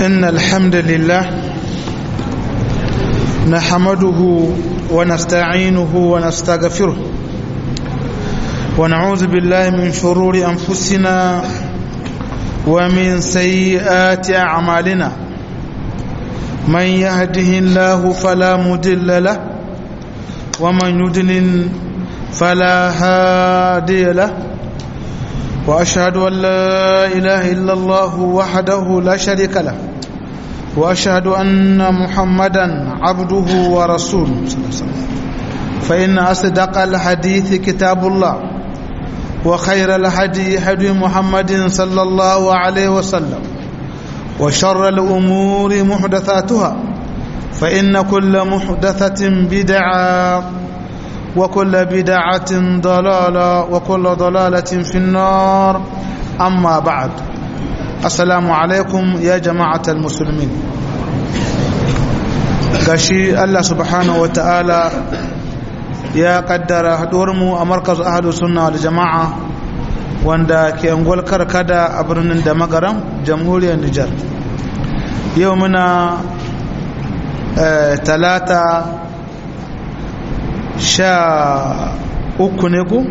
إن الحمد لله نحمده ونستعينه ونستغفره ونعوذ بالله من شرور أنفسنا ومن سيئات أعمالنا من يهده الله فلا مدل له ومن يدلل فلا هادي له وأشهد أن لا إله إلا الله وحده لا شريك له وأشهد أن محمدا عبده ورسوله فإن أصدق الحديث كتاب الله وخير الهدي هدي محمد صلى الله عليه وسلم وشر الأمور محدثاتها فإن كل محدثة بدعة وكل بدعة ضلالة وكل ضلالة في النار أما بعد السلام عليكم يا جماعة المسلمين gashi Allah subhanahu wa ta'ala ya kaddara haɗuwarmu a markaz ahadu sunna da jama'a wanda ke angol karkada a birnin da magaram jamhuriyar Nijar yau muna talata sha uku ne ku?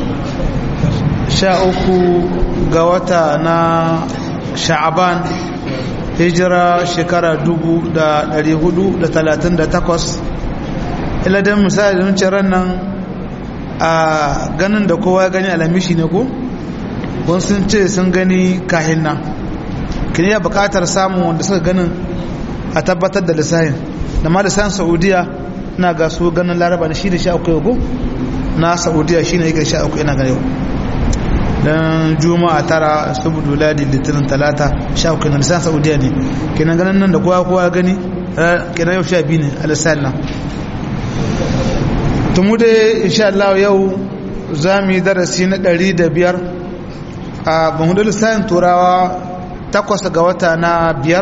sha uku ga wata na sha'aban hijira shekara dubu da dari hudu da talatin da takwas iladin misali don ciran nan a ganin da kowa ya gani alamishi ne ku? wani sun ce sun gani kahin nan kini ya bukatar samun wanda suka ganin a tabbatar da lissahin da ma lissahin saudiya na ga su ganin laraba da shi da sha uku yau na saudiya shi ne yake sha uku ina gane yau don juma'a tara saboda ladi litinin talata sha uku na lisan saudiya ne kenan ganin nan da kowa kowa gani kenan yau sha biyu ne a lissan nan tumu dai insha Allah yau za mu yi darasi na ɗari da biyar a bahudu lissanin turawa takwas ga wata na biyar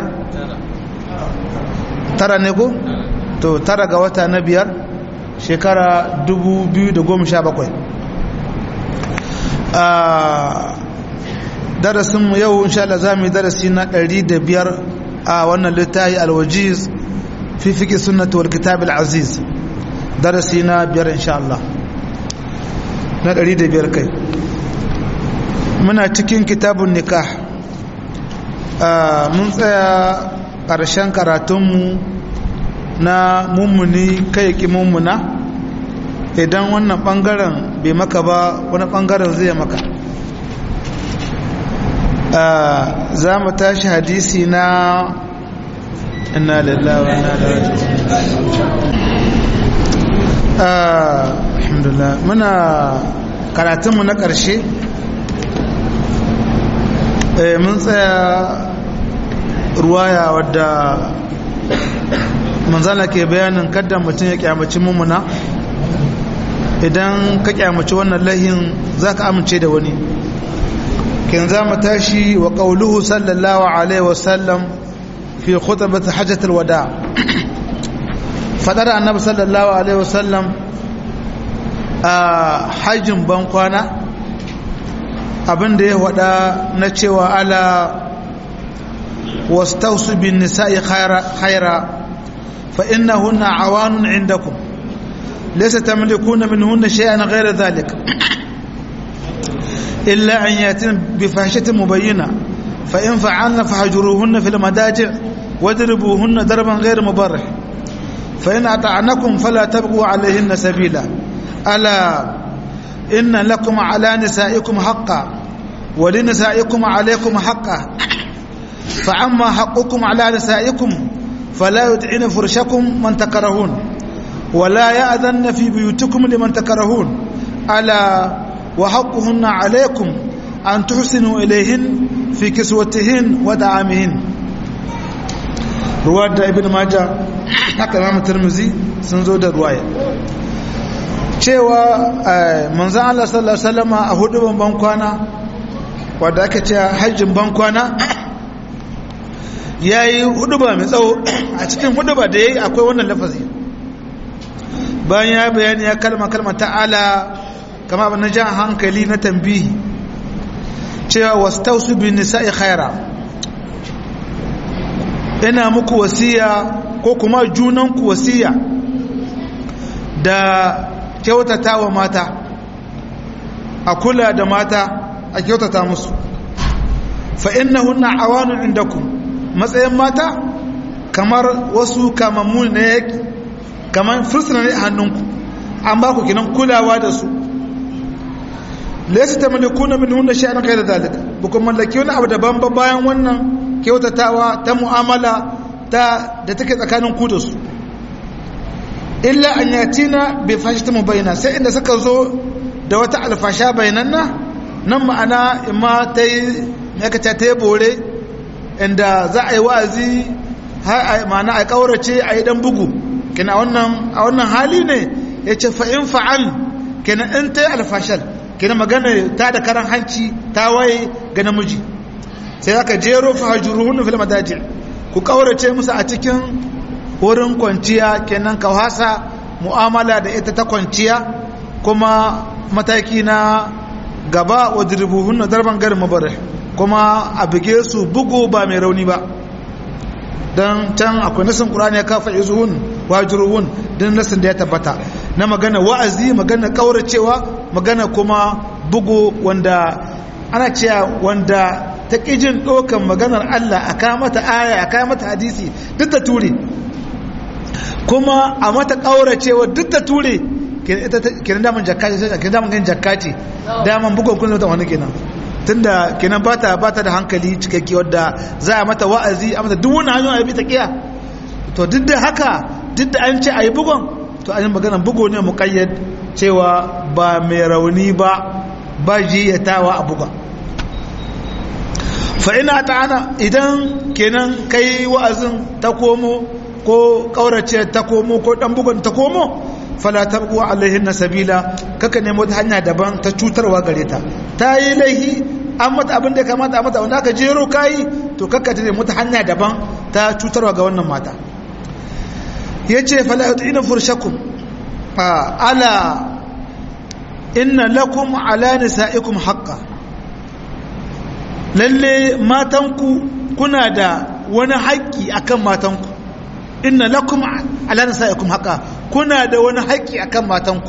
tara ne ko? to tara ga wata na biyar shekara 2017 a darasinmu yau insha Allah za mu yi darasi na 105 a wannan littafi alwajiz fi fiƙi sunnatu wal kitab al-aziz darasi na biyar insha Allah na 105 kai muna cikin kitabun nikah mun tsaya ƙarshen karatunmu na mummuni kai ki mummuna idan wannan bangaren bai maka ba wani bangaren zai maka za mu tashi hadisi na inna lillahi wa inna ilaihi alhamdulillah muna karatunmu na ƙarshe mun tsaya ruwaya wadda manzana ke bayanin kadda mutum ya kyamaci mummuna idan ka kyamaci wannan lahin za ka amince da wani kin za mu tashi wa ƙauluhu sallallahu alaihi wasallam fi khutbati hajjatul wada fadar annabi sallallahu alaihi wasallam a hajjin ban kwana abinda ya wada na cewa ala wastausu bin nisa'i khaira فإنهن عوان عندكم ليس تملكون منهن شيئا غير ذلك إلا أن يأتين بفاحشة مبينة فإن فعلن فهجروهن في المداجع واضربوهن ضربا غير مبرح فإن أطعنكم فلا تبقوا عليهن سبيلا ألا إن لكم على نسائكم حقا ولنسائكم عليكم حقا فأما حقكم على نسائكم فلا يدعين فرشكم من تكرهون ولا يأذن في بيوتكم لمن تكرهون ألا وحقهن عليكم أن تحسنوا إليهن في كسوتهن ودعامهن رواد ابن ماجه haka Imam Tirmidhi sun zo da ruwaya cewa manzon Allah sallallahu alaihi wasallam a hudu ban kwana wanda aka ce hajjin ban kwana ya yi huduba mai tsawo a cikin huduba da ya yi akwai wannan lafazi bayan ya bayani ya kalma kalma ta'ala kama abin na jan hankali na tambihi cewa wasu tausu bin nisa'i khaira ina muku wasiya ko kuma junanku wasiya da kyautata wa mata a kula da mata a kyautata musu fa innahunna awanun indakum matsayin mata kamar wasu kamammu ne yake kamar fursuna ne a hannunku an ba ku kinan kulawa da su laysa tamlikuna minhunna shay'an ghayra zalika bukum mallaki wani abu daban ba bayan wannan kyautatawa ta mu'amala ta da take tsakanin ku da su illa an yatina bi fashta mubayna sai inda suka zo da wata alfasha bayananna nan ma'ana imma ta yi yakace ta yi bore inda za a yi wa'azi ma'ana a kaurace a yi dan bugu kina a wannan hali ne ya ce fa'in fa'al kina in ta yi alfashal kina magana ta da karan hanci ta waye ga namiji sai aka jero fahajuruhun fil madaji ku kaurace musu a cikin wurin kwanciya kenan ka hasa mu'amala da ita ta kwanciya kuma mataki na gaba wa dirbuhun na darban garin mabarai kuma a buge su bugu ba mai rauni ba don can akwai nasin ƙurani ya kafa izuhun wajiruhun don nasin da ya tabbata na magana wa'azi magana ƙauracewa magana kuma bugu wanda ana cewa wanda ta ƙijin ɗaukan maganar Allah a kawo mata aya a kawo mata hadisi duk ta ture kuma a mata ƙauracewa duk ta ture kenan daman jakka ce kenan daman ganin jakka ce daman bugun kun zata wani kenan tunda kenan bata bata da hankali cikakke wadda za a mata wa'azi a mata duk wani hanyoyi a bi ta kiya to duk da haka duk da an ce a yi bugun to an yi maganar bugu ne muƙayyad cewa ba mai rauni ba ba jiyatawa a buga fa ina ta'ana idan kenan kai wa'azin ta komo ko ƙaurace ta komo ko ɗan bugun ta komo fala tabqu alaihin sabila kaka nemo ta hanya daban ta cutarwa gare ta ta yi laihi an mata abin da ya kamata a mata wanda aka jero kayi to kaka ta nemo ta hanya daban ta cutarwa ga wannan mata yace fala yutina furshakum ala inna lakum ala nisaikum haqqan lalle matanku kuna da wani haƙƙi akan matanku inna lakum ala nisaikum haqa kuna da wani haƙƙi akan matanku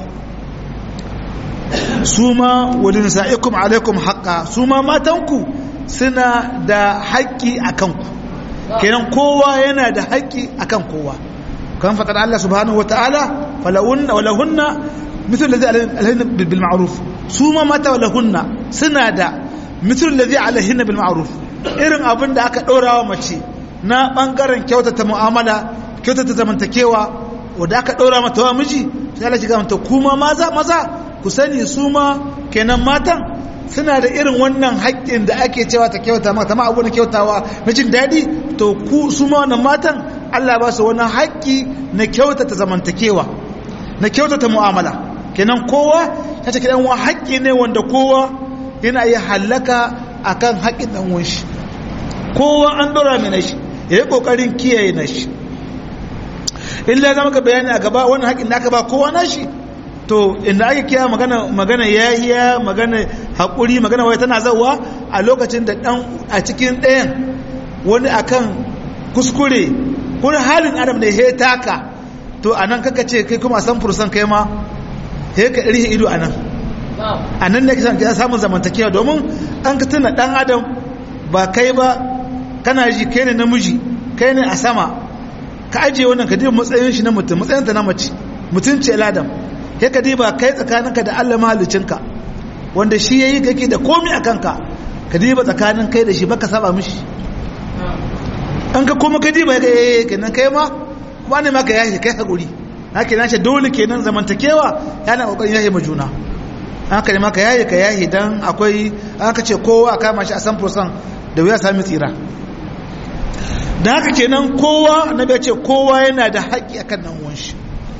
suma walin nisaikum alaikum haqa suma matanku suna da haƙƙi akan ku kenan kowa yana da haƙƙi akan kowa kan fatar Allah subhanahu wataala falahunna walahunna mithlu alladhi alaihinna bil ma'ruf suma mata walahunna suna da mithlu alladhi alaihinna bil ma'ruf irin abin da aka ɗora wa mace na ɓangaren kyautata mu'amala kyautata zamantakewa wadda aka ɗora mata wa miji sai Allah shiga mata kuma maza maza ku sani su ma kenan matan suna da irin wannan haƙƙin da ake cewa ta kyauta mata ma abu na kyautawa na jin daɗi to ku su ma wannan matan Allah ba su wani haƙƙi na kyautata zamantakewa na kyautata mu'amala kenan kowa ta ce kidan wani haƙƙi ne wanda kowa yana iya hallaka akan haƙƙin ɗan uwan shi kowa an ɗora mai na shi ya yi ƙoƙarin kiyaye na shi illa zama ka bayani a gaba wani haƙin da aka ba kowa na shi to inda ake kiya magana magana yahiya magana haƙuri magana wai tana zauwa a lokacin da ɗan a cikin ɗayan wani akan kuskure kuma halin adam da ya taka to a nan kaka ce kai kuma san fursan kai ma ya ka rihe ido a nan a nan ne kisan ka samun zamantakewa domin an ka tuna ɗan adam ba kai ba kana ji kai ne namiji kai ne a sama ka ajiye wannan ka diba matsayin shi na mutum matsayin ta na mace mutum ce ladam ya ka diba kai tsakaninka da Allah mahalicinka wanda shi yayi kake da komai a kanka ka diba tsakanin kai da shi baka saba mishi an ka kuma ka diba ga yayi kenan kai ma ba ne maka yashi kai hakuri haka na ce dole kenan zamantakewa yana kokarin yashi ma juna haka ne maka yayi ka yayi dan akwai aka ce kowa kama shi a san fursan da wuya sami tsira da haka kenan kowa na bai ce kowa yana da haƙƙi akan nan wanshi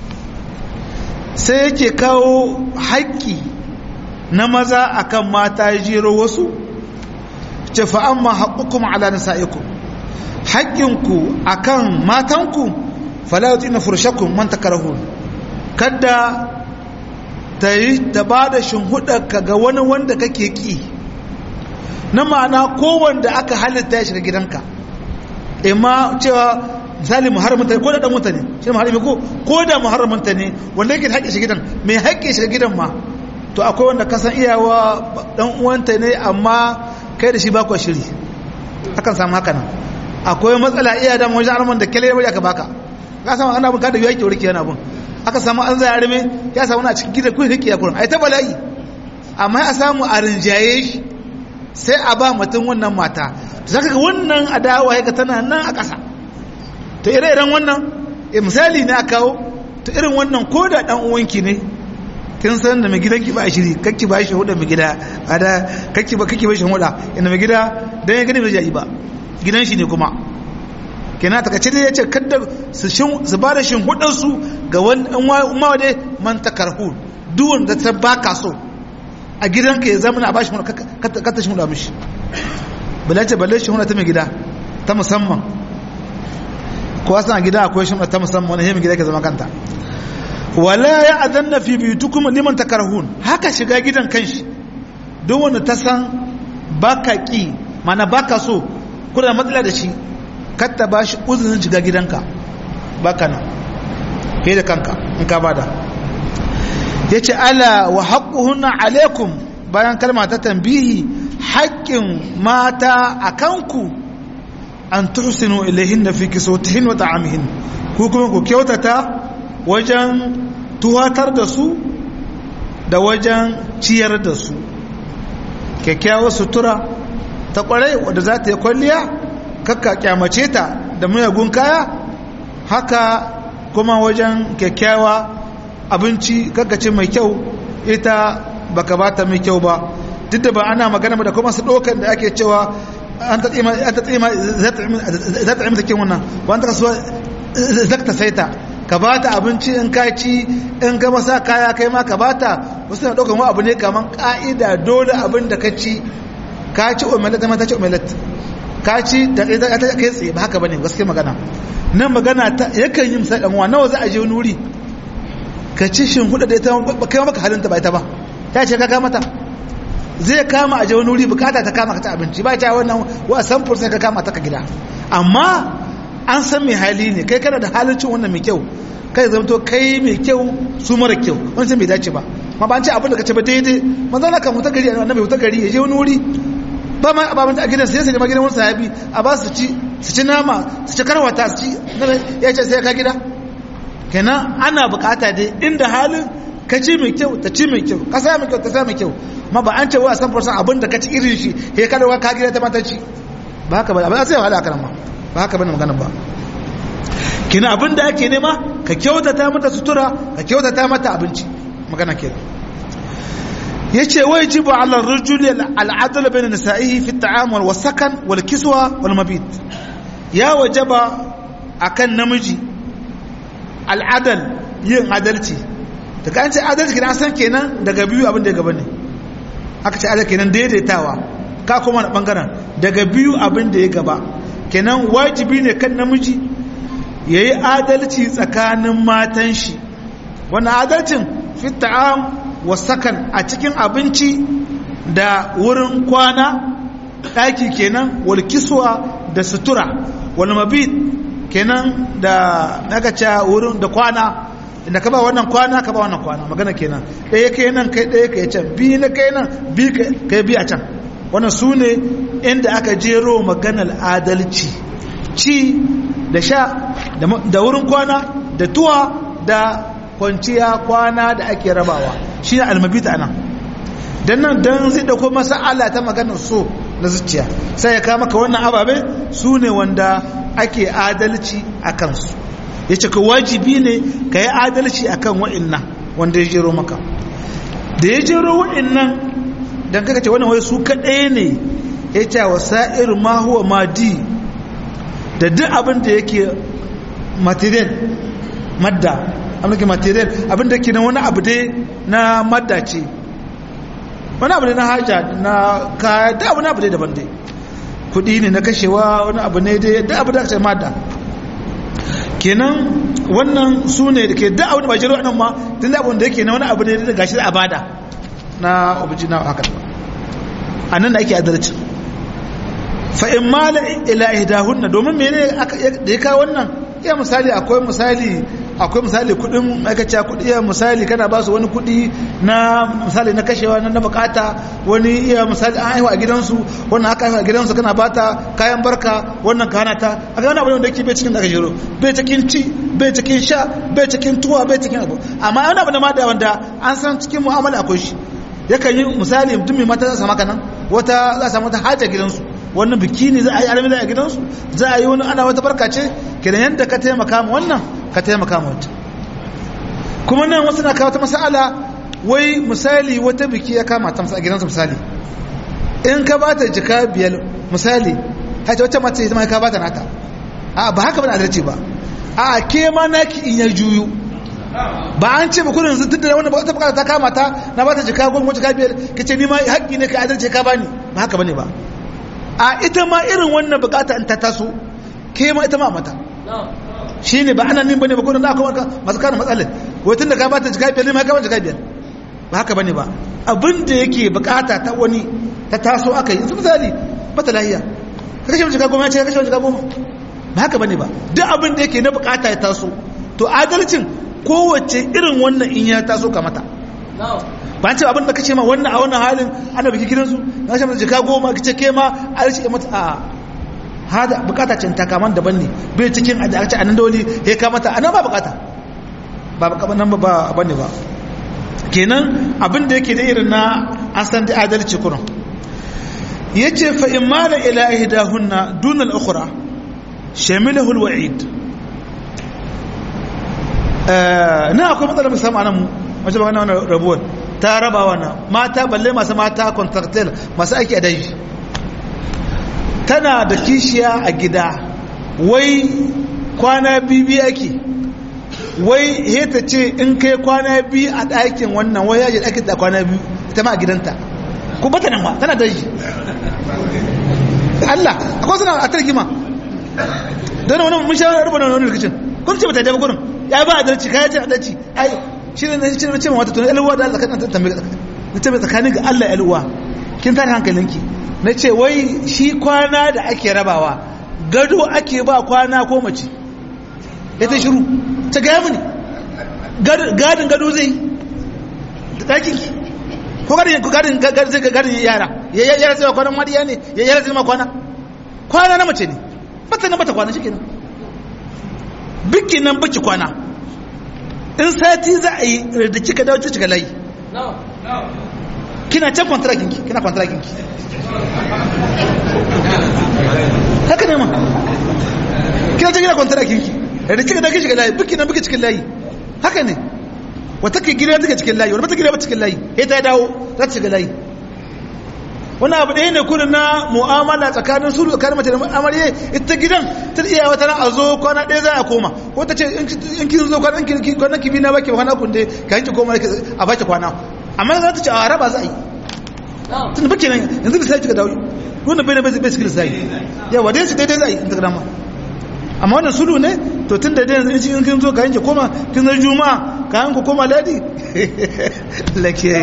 sai yake kawo haƙƙi na maza akan mata jero wasu ce fa'amma haƙukum ala nisa'ikum haƙƙinku akan matanku falauti na furshakun man takarahun kada ta yi ta ba da ka ga wani wanda kake ƙi na ma'ana kowanda aka halitta ya shiga gidanka imma cewa misali muharramin ta ko da dan wuta ne shi muharrami ko ko da muharramin ta ne wanda yake haƙƙin shi gidan mai haƙƙin shi gidan ma to akwai wanda kasan iyawa dan uwanta ne amma kai da shi ba ku shiri akan samu haka nan akwai matsala iya da wajen arman da kele bari aka baka ka samu ana bin kada yake wurki yana bin aka samu an zai arme ya samu na cikin gidan kun rike ya kurin ai ta bala'i amma ya samu a rinjaye shi sai a ba mutum wannan mata to zaka ga wannan adawa ya tana nan a ƙasa to ire-iren wannan misali ne a kawo to irin wannan ko da dan uwanki ne kin san da mai gidan ki ba shiri kakki ba shi huda mai gida ada kakki ba kakki ba shi huda inda mai gida dan ya gani bai jayi ba gidan shi ne kuma kenan ta kace ya ce kaddar su shin su ba da shin hudan su ga wani umma wade man takarhu duk wanda ta baka so a gidanka ya zama na bashi huda ka ta shi huda mishi balace balle shi huda ta mai gida ta musamman ko wasu a gida akwai shi ta musamman wani mai gida ke zama kanta wala ya adanna fi biyutukum liman takarhun haka shiga gidan kanshi don wanda ta san baka ki mana baka so kuna matsala da shi katta ba shi uzurin shiga gidanka baka nan kai da kanka in ka bada yace ala wa haqquhunna alaikum bayan kalma ta tambihi haƙƙin mata a kanku an tuhsinu ilayhinna fi kiswatihin wa ta'amihin ku kuma ku kyautata wajen tuwatar da su da wajen ciyar da su kyakkyawar sutura ta kwarai wadda za ta yi kwalliya kakka kyamace ta da muyagun kaya haka kuma wajen kyakkyawa abinci kakkace mai kyau ita baka bata mai kyau ba duk da ba ana magana da kuma su ɗaukan da ake cewa an ta tsima za ta imta kin wannan wanda kasuwa zakta saita ka ba ta abinci in ka ci in ka masa kaya kai ma ka ba ta wasu na ɗaukan abu ne kamar ƙa'ida dole abin da ka ci ka ci omelet ta ci omelet ka ci da ta kai tsaye ba haka ba ne gaske magana nan magana ta yakan yi misali ɗanwa nawa za a je wani wuri ka ci shin hudu da ita kai maka halinta ba ita ba ta ce ka kama ta zai kama a je wani wuri bukata ta kama ka ta abinci ba ta wannan wa san fursa ka kama ta ka gida amma an san mai hali ne kai kana da halin cin wannan mai kyau kai zamto kai mai kyau su mara kyau wani sai bai dace ba ma ba an ce abin da ka ce ba daidai manzo na kan mutar gari annabi mutar gari ya je wani wuri ba ma ba a gidan sai sai ma gidan wani sahabi a ba su ci su ci nama su ci karwata su ci ya ce sai ka gida kenan ana bukata dai inda halin ka ci mai kyau ta ci mai kyau ka sa mai kyau ta sa mai kyau ma ba an ce wa san fursan abin da ka ci irin shi he ka dawo ka gida ta mata ci ba haka ba ba sai wahala kana ma ba haka bane magana ba kina abin da ake nema ka kyautata mata sutura ka kyautata mata abinci magana kenan yace wajibu ala ar-rajuli al-adl bayna nisa'ihi fi at-ta'amul wa sakan wal kiswa wal mabit ya wajaba akan namiji al-adl yin adalci da kan ce adalci kenan san kenan daga biyu abin da ya gaba ne aka ce adalci kenan daidaitawa ka kuma na bangaren daga biyu abin da ya gaba kenan wajibi ne kan namiji ya yi adalci tsakanin matan shi wannan adalcin fi ta'am wa sakan a cikin abinci da wurin kwana ɗaki kenan wal kiswa da sutura wal mabit kenan da nagaca wurin da kwana inda ka ba wannan kwana ka ba wannan kwana magana kenan ɗaya kai nan kai ɗaya kai can biyu na kai nan biyu kai biyu a can wannan su ne inda aka jero maganar adalci ci da sha da wurin kwana da tuwa da kwanciya kwana da ake rabawa shi ne almabita nan don nan don zai dauko masa'ala ta maganar so na zuciya sai ya kama ka wannan ababe su ne wanda ake adalci a kansu ya ce ka wajibi ne ka yi adalci a kan wa'innan wanda ya jero maka da ya jero wa'innan don kaka ce wannan wai su kaɗai ne ya ce wa sa'ir ma huwa madi da duk abin da yake material madda abin da material abin da ke na wani abu dai na madda ce wani abu dai na haja na kaya da wani abu dai daban dai kudi ne na kashewa wani abu ne dai da abu da aka ce madda kenan wannan su ne da ke da abu da bajiro nan ma tun da abin da yake na wani abu ne da gashi da abada na obiji na haka a nan da ake adalci fa in mala ila ihdahunna domin mene da ya kawo wannan iya misali akwai misali akwai misali kudin ma'aikaciya kudi iya misali kana ba su wani kudi na misali na kashewa na bukata wani iya misali an haihu a gidansu wannan aka haihu a gidansu kana bata kayan barka wannan ka hana ta a ga wani abu da ke bai cikin da aka shiro bai cikin ci bai cikin sha bai cikin tuwa bai cikin abu amma wani abu da ma da wanda an san cikin mu'amala akwai shi yakan yi misali mutum mai mata za su maka nan wata za su samu ta haja gidansu wannan biki ne za a yi alami a gidansu za a yi wani ana wata barka ce kenan yadda ka taimaka ma wannan ka taimaka ma wata kuma nan wasu na kawo ta masala wai misali wata biki ya kama ta a gidansu misali in ka ba ta jika biyar misali haita wacce mace ita ma ka ba ta nata a ba haka ba na adalci ba a ke ma naki in ya juyu ba an ce ba kudin zutun da wanda ba ta bukata ta kama ta na ba ta jika goma jika biyar ka ce ni ma haƙƙi ne ka adalci ka bani ba haka bane ba a ita ma irin wannan bukata in ta taso ke ma ita ma mata shi ne ba ana nin bane ba kudin da aka masu kana matsalar watan da ka ba ta jika biyar ne ma ka ba jika biyar ba haka bane ba abin da yake bukata ta wani ta taso aka yi misali bata lahiya ka kashe jika goma ya ce ka kashe jika goma ba haka bane ba duk abin da yake na bukata ya taso to adalcin kowace irin wannan in ya taso ka mata ba ce abin da kace ma wannan a wannan halin ana biki gidansu na shi mata jika goma kace ke ma a rishi mata a hada bukata ce ta kaman daban ne bai cikin a ce anan dole he ka mata anan ba bukata ba bukata nan ba bane ba kenan abin da yake da irin na an san da adalci kuran yace fa in mala ila ihdahunna dun al-ukhra shamilahu al-wa'id na akwai matsalar musamman nan mu wace ba wannan rabuwar ta raba wannan mata balle masu mata contractel masu aiki a daji tana da kishiya a gida wai kwana biyu ake wai heta ce in kai kwana biyu a ɗakin wannan wai yaji ɗakin da kwana biyu ita ma a gidanta ku bata nan ma tana daji Allah akwai suna a targima don wani mun sha rubuta wani rikicin kun ce bata da gurin ya ba adalci kai ce adalci ai shi ne na shi ne ce mata to alwa da Allah kan tambaye na ce tsakanin ga Allah alwa kin tare hankalinki na ce wai shi kwana da ake rabawa gado ake ba kwana ko mace ya ta shiru ta gaya mini gadin gado zai da ɗakin ki ko gadin ko gadin zai ga gadin yara ya yara sai kwanan mariya ne ya yara sai ma kwana kwana na mace ne bata na bata kwana shi kenan bikin nan baki kwana in sati za a yi da kika dawo ta cika layi kina can kwantarakin ki kina kwantarakin ki haka ne ma kina can kina kwantarakin ki da kika dawo shiga layi bikin nan baki cikin layi haka ne wata ke gida take cikin layi wani bata gida ba cikin layi ya ta dawo za ta shiga layi wani abu ɗaya ne kurin na mu'amala tsakanin su tsakanin mace da amarye ita gidan ta iya wata na a zo kwana ɗaya za a koma ko ta ce in kin zo kwanan kwanan kibi na baki kwana kun dai ka yanki koma a baki kwana amma za ta ce a raba za a yi tun baki nan yanzu bisa kika dawo wannan bai na bai bai cikin sai yawa dai su daidai za a yi in ta gama amma wannan sulu ne to tun da dai in kin zo ka yanke koma kin zo juma'a ka yanku koma ladi lake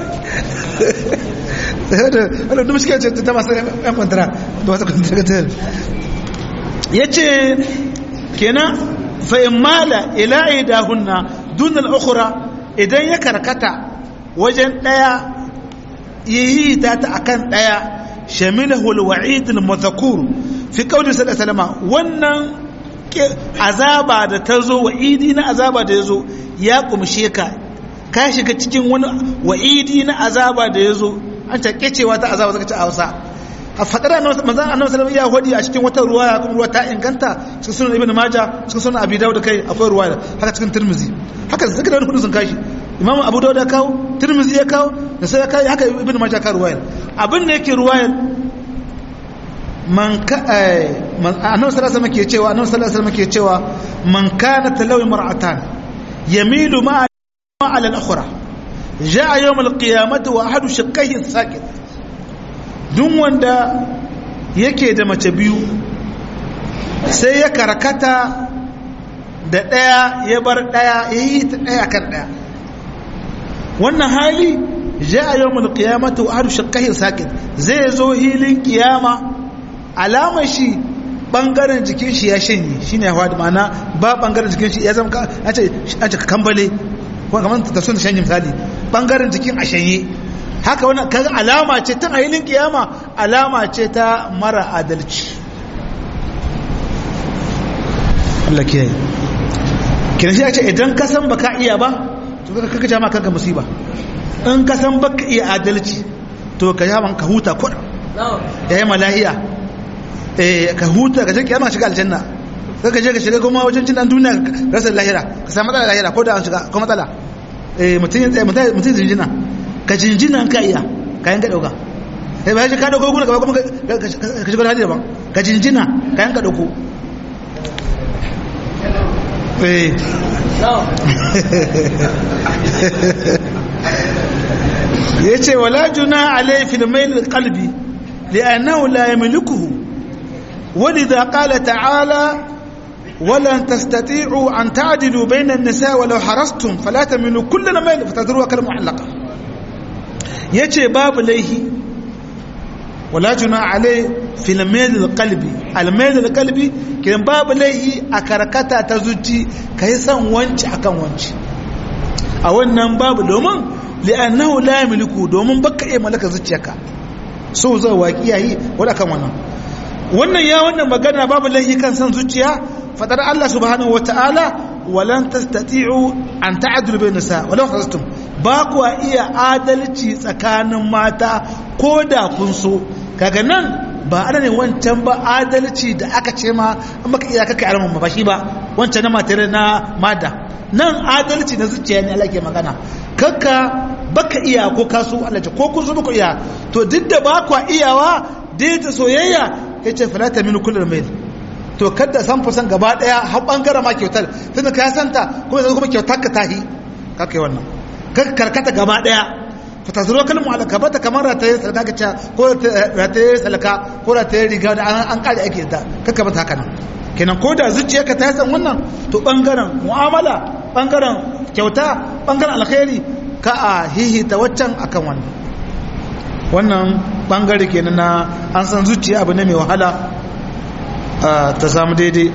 wadda duk suke ta masu yan kwantara da wasu kwantara ya ce kenan fa'in mala ila'i da hunna dunan ukura idan ya karkata wajen ɗaya yi ta ta akan ɗaya shamilahul wa'idul mazakur fi kauli salama wannan azaba da ta zo wa'idi na azaba da ya zo ya kumshe ka ka shiga cikin wani wa'idi na azaba da ya zo an take cewa ta azaba zaka ci a Hausa a fadar manzon Annabi sallallahu ya hodi a cikin wata ruwaya kuma ruwa ta inganta cikin sunan Ibn Majah cikin sunan Abi Dawud kai akwai ruwaya haka cikin Tirmidhi haka zaka da wani sun kashi Imam Abu Dawud ya kawo Tirmidhi ya kawo da sai ya kai haka Ibn Majah ka ruwaya abin da yake ruwaya man ka Annabi sallallahu alaihi wasallam ke cewa Annabi sallallahu alaihi wasallam ke cewa man kana talawi mar'atan yamilu ma'a على الأخرى جاء يوم القيامة وأحد شقيه ساكت دون وندا yake da mace biyu sai ya karkata da ɗaya ya bar ɗaya ya yi ta ɗaya kan ɗaya wannan hali ja a yau mulkiyamata wa haru shakkahin sakin zai zo hilin kiyama alamar shi bangaren jikin shi ya shanye shine ya faɗi ma'ana ba bangaren jikin shi ya zama an ce kambale ko kamar ta sun shanye misali bangaren jikin a shanye haka wannan kaga alama ce tun a hilin kiyama alama ce ta mara adalci Allah kiyaye kiran shi ya ce idan ka san baka iya ba to kaka jama kanka musiba in ka san baka iya adalci to ka jama ka huta kuɗa ya yi malahiya ka huta ka je kiyama shiga aljanna sai ka je ka shiga kuma wajen cin dan duniya rasa lahira ka samu matsala lahira ko da an shiga ko matsala eh mutum mutum jinjina ka jinjina ka iya kayan ka dauka sai bayan ka dauko gura kuma ka shiga hali daban ka jinjina kayan ka dauko eh yace wala juna alai fil mail qalbi li'annahu la yamlikuhu ولذا قال تعالى ولن تستطيعوا أن تعدلوا بين النساء ولو حرصتم فلا تميلوا كل ميل فتذروها كالمعلقة يجي باب ليه ولا جناح عليه في الميل القلبي الميل القلبي كان باب ليه أكركتا تزوجي كيسا وانش أكن وانش أولا باب دومن لأنه لا يملكه دومن بك إيه ملك زوجيك so zai waƙi yayi wadda kan wannan wannan ya wannan magana babu laifi kan san zuciya fadar Allah subhanahu wataala walan tastati'u an ta'dilu bayna nisa walau fastum ba ku iya adalci tsakanin mata ko da kun so kaga nan ba ana ne wancan ba adalci da aka ce ma an baka iya kaka alamun ba shi ba wancan na matare na mada nan adalci na zuciya ne Allah ke magana kakka baka iya ko kaso Allah ce ko kun so baka iya to duk da ba ku iyawa dai ta soyayya yace fala ta min kullu mail to kada san fusan gaba daya har bangare ma kyautar tunda ka santa kuma sai kuma kyautar ka tahi kake wannan kar karkata gaba daya fatazuru kalmu ala kabata kamar ta yi salaka ka ko ta yi salaka ko ta yi riga da an kare ake ta kaka bata haka nan kenan ko da zuciyarka ta san wannan to bangaren mu'amala bangaren kyauta bangaren alkhairi ka a hihita waccan akan wannan wannan bangare kenan na an san zuciya abu ne mai wahala ta samu daidai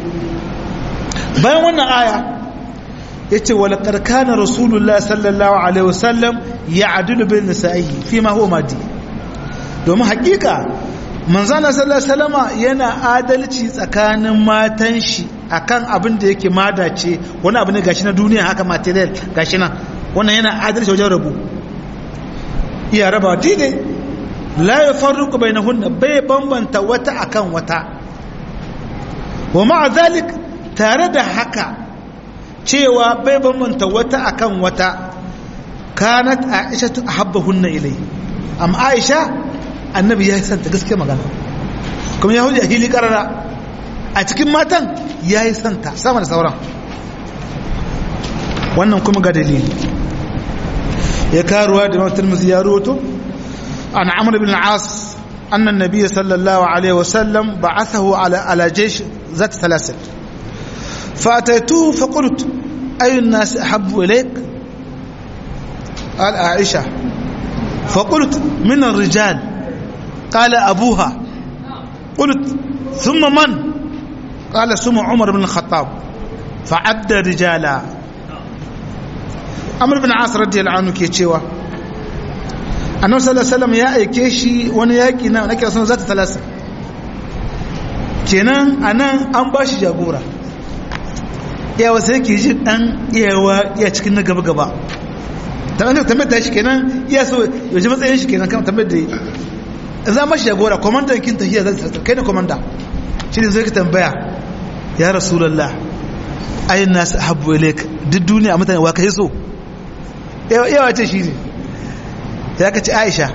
bayan wannan aya ya ce wala karkana rasulullah sallallahu alaihi wasallam ya adilu bin nisa'i fi ma huwa madi domin hakika manzana sallallahu alaihi wasallama yana adalci tsakanin matan shi akan abin da yake mada ce wani abu ne gashi na duniya haka material gashi nan wannan yana adalci wajen rabu iya raba daidai la ya farruku bai na hunna bai bambanta wata akan wata wa ma'a zalik tare da haka cewa bai bambanta wata akan wata kanat aisha tu ahabba hunna ilai amma aisha annabi ya santa gaske magana kuma ya hujja hili karara a cikin matan ya yi santa sama da sauran wannan kuma ga dalili ya karuwa da matar musu ya roto عن عمرو بن العاص أن النبي صلى الله عليه وسلم بعثه على على جيش ذات سلاسل فأتيته فقلت أي الناس أحب إليك قال عائشة فقلت من الرجال قال أبوها قلت ثم من قال ثم عمر بن الخطاب فعد رجالا عمرو بن العاص رضي الله عنه كي annabi sallallahu alaihi wasallam ya aike shi wani yaki na nake son zata talasa kenan anan an ba shi jagora yawa sai ke ji dan iyawa iya cikin na gaba gaba ta an tambayar da shi kenan iya so ya ji matsayin shi kenan kan tambayar da za ma shi jagora komandan kin tafiya zata talasa kai ne komanda shi ne zai ka tambaya ya rasulullah ayin nasu habbu ilaik duk duniya mutane wa kai so yawa ce shi ne ya ka ci aisha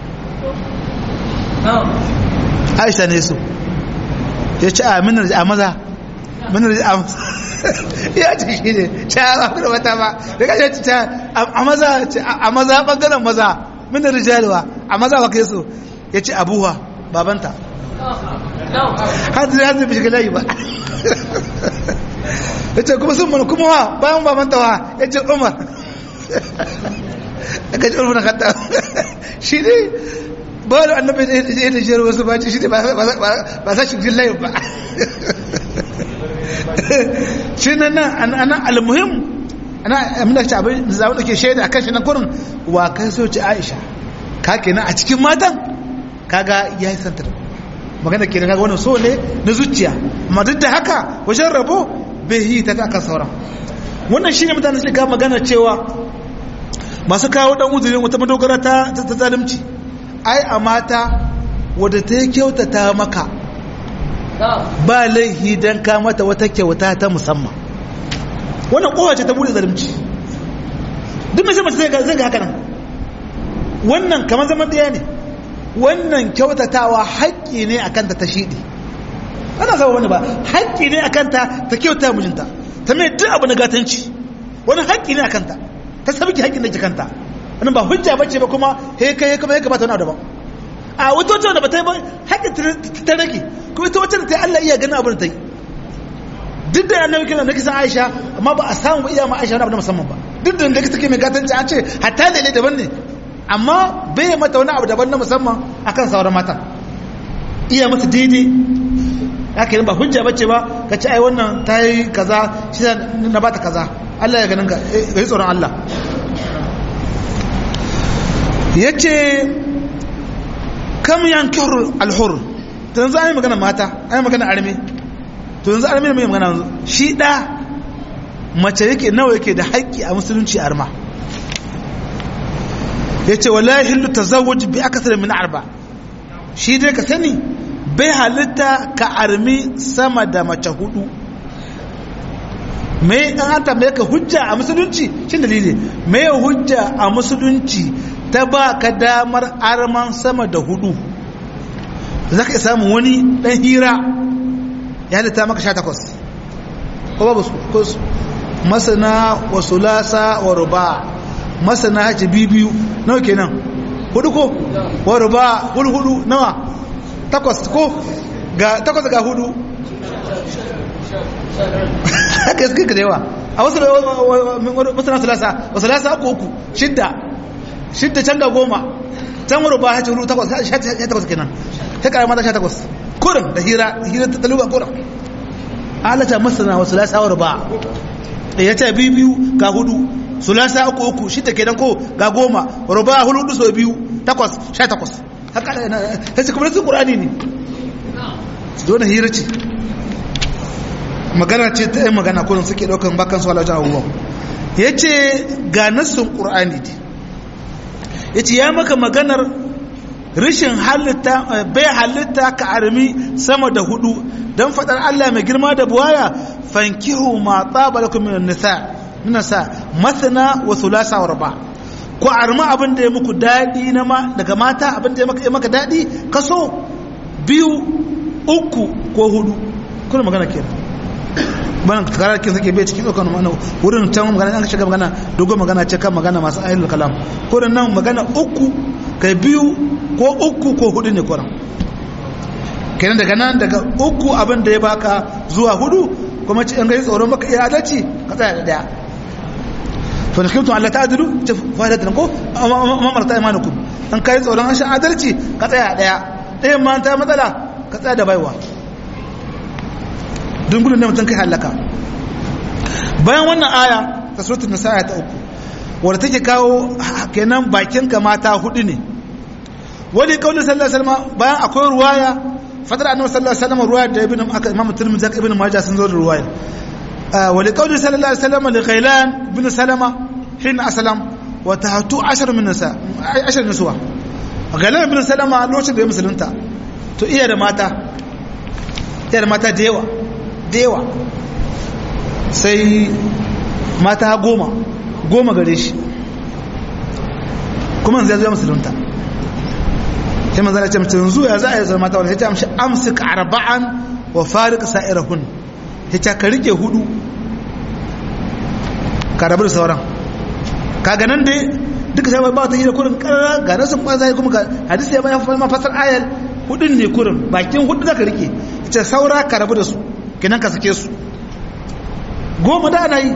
aisha ne su ya ci a minar a maza minar a maza ya ci shi ne ci a maza wata ba da ka ci a maza a maza bangaren maza minar rijaliwa a maza wa kai su ya ci abuwa babanta hadu ya zai shiga layi ba ya ce kuma sun mana kuma wa bayan babanta wa ya ce umar aka ji ulfuna kata shi ne ba da annabi da ya da jiyar wasu baci shi ne ba sa shi jin layin ba shi nan nan ana almuhim ana amina ci abin da zaɓi da ke shaida a kan shi na kurin wa kai so ci aisha ka kenan a cikin matan kaga ya yi santa da magana ke kaga wannan so ne na zuciya amma duk da haka wajen rabo bai yi ta kan sauran wannan shi ne mutane suka magana cewa masu kawo dan uzurin wata madogara ta ta zalunci ai a mata wadda ta kyautata maka ba laihi don ka mata wata kyauta ta musamman wannan kowace ta bude zalunci duk mai mace zai ga haka nan wannan kamar zaman ɗaya ne wannan kyautatawa haƙƙi ne a kanta ta shiɗi ana zama wani ba haƙƙi ne a kanta ta kyauta mijinta ta mai duk abu na gatanci wani haƙƙi ne a kanta ta sabiki haƙƙin da ke kanta wani ba hujja ba ce ba kuma he kai kuma ya kamata wani daban a wata wacce wanda ba ta yi ba haƙƙin ta rage kuma ita wacce da ta yi Allah iya ganin abin da ta yi duk da annabi kira na kisan Aisha amma ba a samu ba iya ma Aisha wani abu na musamman ba duk da da take mai gatanci an ce hatta lele daban ne amma bai mata wani abu daban na musamman akan sauran mata iya mata daidai haka ba hujja bace ba ka ce ai wannan ta yi kaza shi na bata kaza Allah ya ganin ka ga tsoron Allah yace kam yankir alhur to yanzu ai magana mata ai magana arme to yanzu arme mai magana yanzu shi da mace yake nawa yake da haƙƙi a musulunci arma yace wallahi hillu tazawwuj bi akthar min arba shi dai ka sani bai halitta ka armi sama da mace hudu mai an an tambaye ka hujja a musulunci shin dalili mai hujja a musulunci ta ba ka damar arman sama da hudu za ka samu wani dan hira ya halitta maka sha takwas ko babu su masana wa sulasa wa ruba masana haji bibiyu nawa kenan hudu ko wa ruba hudu hudu nawa takwas ko ga takwas ga hudu haka yake ka da yawa a wasu masana sulasa wa sulasa uku uku shidda shidda can ga goma can wuri ba haci hudu takwas sha takwas kenan ta kara mata sha takwas kurin da hira hira ta taluba kurin alata masana wa sulasa wa ba ya ce biyu biyu ga hudu sulasa uku uku shidda kenan ko ga goma ruba hudu hudu sau biyu takwas sha takwas haka ta ce kuma su ƙurani ne dole hira ce magana ce ta yi magana kunan suke ɗaukan bakan su halajen abubuwan ya ce ga nassun ƙurani ne ya ce ya maka maganar rashin halitta bai halitta ka armi sama da hudu don faɗar allah mai girma da buwaya fankihu ma tsaba da kuma nisa nisa masana wa sulasa wa raba ku arma abin da ya muku daɗi daga mata abin da ya maka daɗi kaso biyu uku ko hudu kuna magana ke bana karar kin sake bai cikin ɗaukar mana wurin can magana an shiga magana dogon magana ce kan magana masu ayyul kalam kurin nan magana uku kai biyu ko uku ko hudu ne kuran kenan daga nan daga uku abin da ya baka zuwa hudu kuma ci an gai tsoron maka iya adalci ka tsaya da daya to da kimtun Allah ta'adilu ta fa'idatan ko mamarta imanukum an kai tsoron an sha adalci ka tsaya daya ɗayan ma ta matsala ka tsaya da baiwa don gudun da mutum kai halaka bayan wannan aya ta suratul nisa ta uku wadda take kawo kenan bakin ka mata hudu ne wani kaulin sallallahu alaihi wasallam bayan akwai ruwaya fadar annabi sallallahu alaihi wasallam ruwaya da ibnu aka imam tirmidhi da ibnu majah sun zo da ruwaya wali kaulin sallallahu alaihi wasallam li ghailan ibn salama hin aslam wa tahatu 10 min nisa 10 nisuwa ghailan ibn salama lokacin da ya musulunta to iya da mata iya da mata da yawa da yawa sai mata goma goma gare shi kuma zai zuwa musulunta sai manzana ce mutum zuwa za a yi zama mata wani sai ta amshi amsik arba'an wa farik sa'irahun ya ce ka rike hudu ka rabu da sauran ka ganin dai duka sai ba ta yi da kurin karara ga nasu kuma zai kuma ga hadisi ya bayan mafasar ayar hudun ne kurin bakin hudu za ka rike ya ce saura ka rabu da su kinan ka sake su goma da ana yi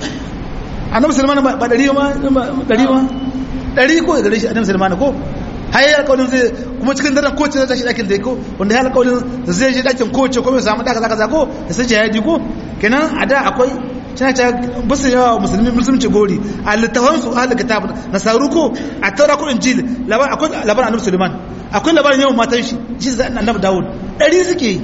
annabi sulman ba ɗari ma ɗari ma ɗari ko gare shi annabi sulman ko har yi alƙawarin zai kuma cikin daren kowace zai tashi ɗakin da ya ko wanda ya alƙawarin zai je ɗakin kowace ko mai samu ɗaka zaka zako da sun jihadi ko kenan a da akwai suna ta basu yawa musulmi musulunci gori a littafan su ahli kitab nasaru ko a taura ko injil labar akwai labarin annabi suleiman akwai labarin yawan matan shi shi zai annabi dawud ɗari suke yi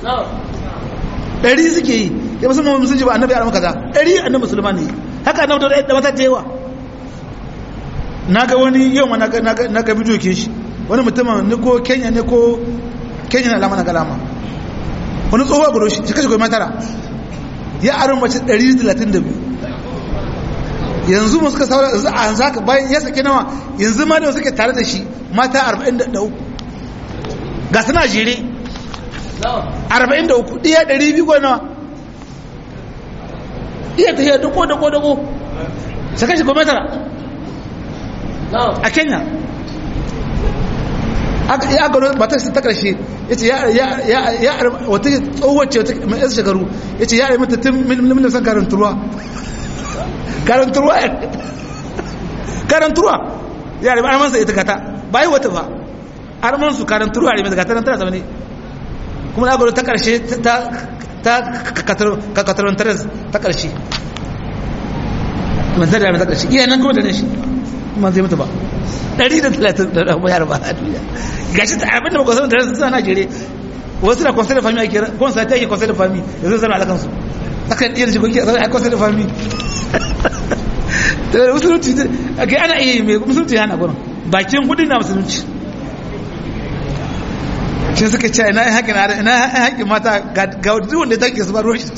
ɗari suke yi ya musulman musulunci ba annabi ya kaza ɗari annabi musulman ne haka annabi dawud da mata ta yawa na ga wani yau ma na ga bidiyo ke shi wani mutumin ne ko kenya ne ko kenya na alama na galama wani tsohuwa gudu shi kashe goma tara ya aron mace 132 yanzu mu suka saura yanzu a yanzu haka bayan ya sake nawa yanzu ma da suke tare da shi mata 43 ga suna jere 43 ɗiya 200 ko nawa ɗiya ta hiyar dako dako dako shi kashe goma tara a kenya ya gano matar ta karshe ya ce ya wata tsohuwar ce mai yasa shekaru ya ce ya yi mata tun milimin san karanturwa karanturwa karanturwa ya yi armansa ita kata bayi wata ba armansu karanturwa ya yi mata kataran tara zamani kuma ya gano ta karshe ta kakatarun taras ta karshe mantar da ta karshe iya nan kuma da ne shi kuma zai mutu ba 130 da bayar ba a duniya gashi ta abinda ba kwasan da rasu suna jere wasu na kwasan da fami ake kwansa ta yake kwasan da fami da zai zama alakansu akan iya shi kuke a kwasan da fami da musulunci a kai ana iya mai musulunci hana gurin bakin kudi na musulunci shi suka ce ina haƙin ara ina haƙin mata ga duk wanda ta ke su ba ruwan shi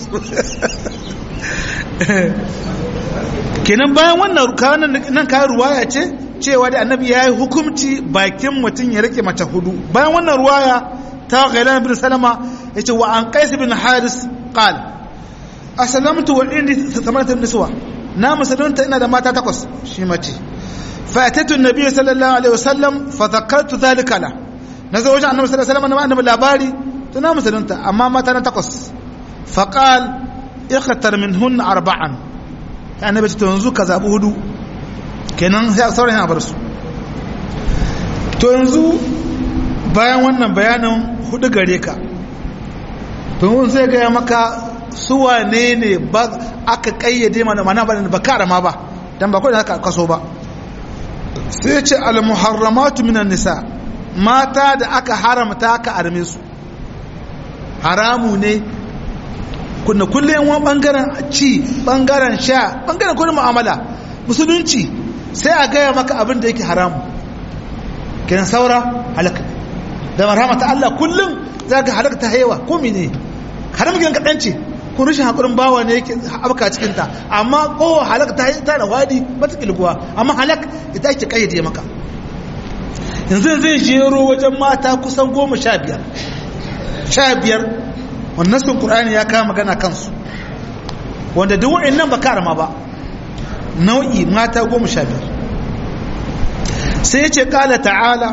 kenan bayan wannan nan kayan ruwaya ce cewa da annabi ya yi hukumci bakin mutum ya rike mace hudu bayan wannan ruwaya ta ghailan bin salama ya ce wa an qais bin haris qal aslamtu wa indi thamanat niswa na musulunta ina da mata takwas shi mace fa atatu annabi sallallahu alaihi wasallam fa dhakartu dhalika la nazo wajen annabi sallallahu alaihi wasallam annabi labari to na musulunta amma mata na takwas fa qal ikhtar minhunna arba'an annabi to yanzu ka zabi hudu kenan sai sauran yana bar su to yanzu bayan wannan bayanin hudu gare ka to mun sai ga maka su wane ne ba aka kayyade mana mana ba ba karama ba dan ba ko da aka kaso ba sai ya ce al muharramatu minan nisa mata da aka haramta aka arme su haramu ne kunna kullum wani bangaren ci bangaren sha bangaren kudin mu'amala musulunci sai a gaya maka abin da yake haramu kenan saura halaka da marhama ta Allah kullum za ga halaka ta haiwa ko mene haram gidan kaɗan ce ko rashin haƙurin bawa ne yake abka cikinta amma kowa halaka ta ta da wadi ba ta kilguwa amma halak ita ake kayyade maka yanzu zai jero wajen mata kusan goma sha biyar sha biyar wannan sun ƙur'ani ya kama magana kansu wanda duk wa'in nan ba karama ba nau'i mata goma sha biyar sai ya ce ƙala ta'ala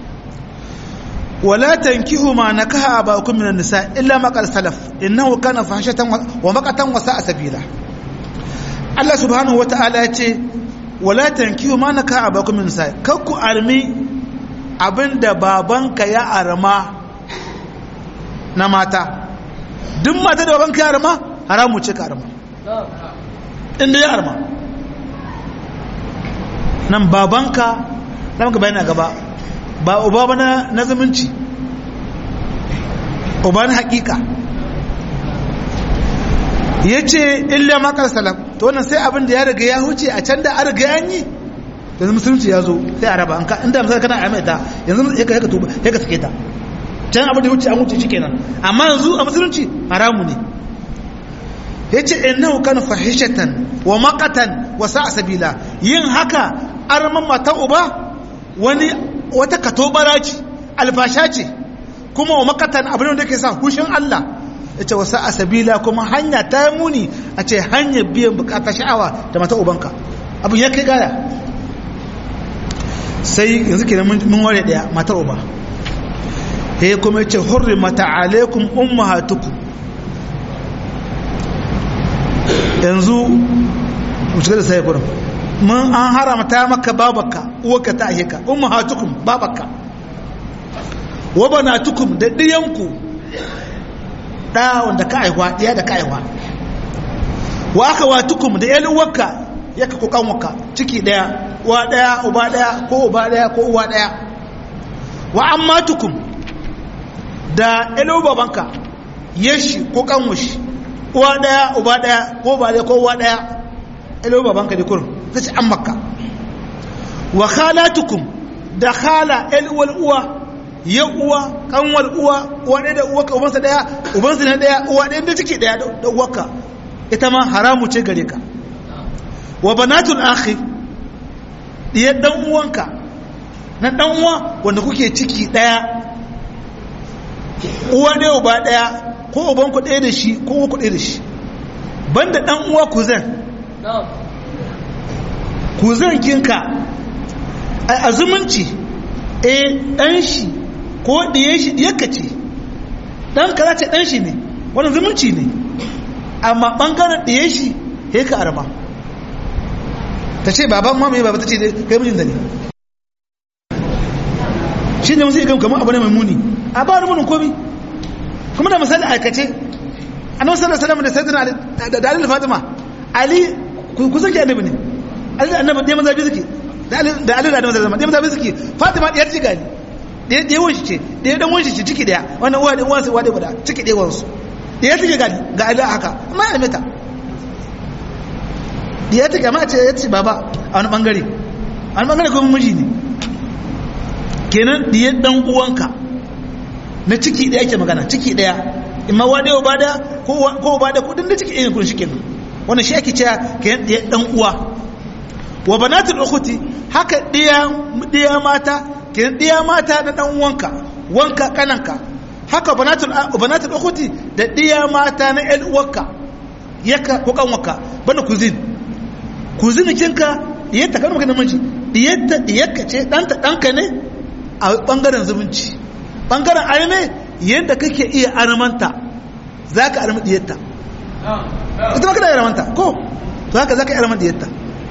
wala tankihu ma nakaha abakum minan nisa illa ma qad salaf innahu kana fahshatan wa maqatan wa sa'a sabila Allah subhanahu wa ta'ala ya ce wala tankihu ma nakaha abakum minan nisa kakku armi abinda babanka ya arma na mata duk mata da babanka ya arma haramu ce ka arma inda ya arma nan babanka na maka bayan gaba ba uba ba na zumunci uba na hakika ya ce illa makar salam to wannan sai abin da ya riga ya huce a can da an riga an yi yanzu musulunci ya zo sai a raba inda misali kana a ta yanzu ya ka tuba ya ka sake ta can abin da ya huce an huce shi kenan amma yanzu a musulunci haramu ne ya ce innahu kana fahishatan wa maqatan wa sa'a sabila yin haka arman mata uba wani wata katobara ce alfasha ce kuma wa makatan abin da ke sa hushin Allah ya ce wasu asabila kuma hanya ta yi muni a ce hanyar biyan bukata sha'awa da mata ubanka abin ya kai gaya sai yanzu ke mun ware daya matar uba ya kuma ya ce hurri mata alaikum ummahatuku yanzu mu shiga da sai kurin mun an haramta maka babaka uwarka ta ahika ummahatukum babaka wa banatukum da diyanku da wanda ka aiwa diya da ka aiwa wa akhawatukum da yan uwarka yaka ko kanwaka ciki daya uwa daya uba daya ko uba daya ko uwa daya wa ammatukum da yan babanka yashi ko kanwashi uwa daya uba daya ko ba daya ko uwa daya yan babanka da kurum zai an makka wa khalatukum da khala yan uwa ya uwa kanwar uwa uwa ɗaya da uwa ka ubansa ɗaya ubansa na ɗaya uwa ɗaya da ciki ɗaya da uwarka ita ma haramu ce gare ka wa banatul akhi diya dan uwanka na dan uwa wanda kuke ciki ɗaya uwa ɗaya uba ɗaya ko uban ku ɗaya da shi ko uwa ku ɗaya da shi banda dan uwa kuzan kuzan kinka a zumunci eh dan shi ko ɗiye shi ɗiyarka ce ɗan ka ce ɗan shi ne wani zumunci ne amma ɓangaren ɗiye shi ya ka arma ta ce baban mamaye baba ta ce kai mijin da ne shi ne musu ikan kamar abu ne mai muni a ba wani munin komi kuma da misali aikace a nan sallar salama da sayyidina da dalil fatima ali kusan ki annabi ne ali da annabi ɗaya mazabi suke da ali da annabi zama ɗaya mazabi suke fatima ɗiyar ci gani ɗaya ɗaya wanshi ce ɗaya ɗan wanshi ce ciki ɗaya wannan uwa ɗaya wansu uwa ɗaya guda ciki ɗaya wansu ɗaya take gani ga ali haka amma ya mita ɗaya take amma ce ya ce baba a wani ɓangare a wani ɓangare kuma miji ne kenan ɗaya ɗan uwanka na ciki ɗaya ke magana ciki ɗaya imma wa ɗaya ba da ko ba da kudin da ciki ɗaya kun shi kenan wannan shi ake cewa kenan ɗaya ɗan uwa wa banatul ukhti haka ɗaya ɗaya mata kenan ɗaya mata na ɗan wanka wanka kananka haka banatul banatul ukhti da ɗaya mata na ƴan uwarka yaka ko kanwarka banda kuzin kuzin kinka diyarta kan maka namiji diyarta diyarka ce ɗanta ɗanka ne a ɓangaren zumunci ɓangaren arme yadda kake iya armanta za ka armi diyarta ita ma kana iya armanta ko to haka za ka iya armanta diyarta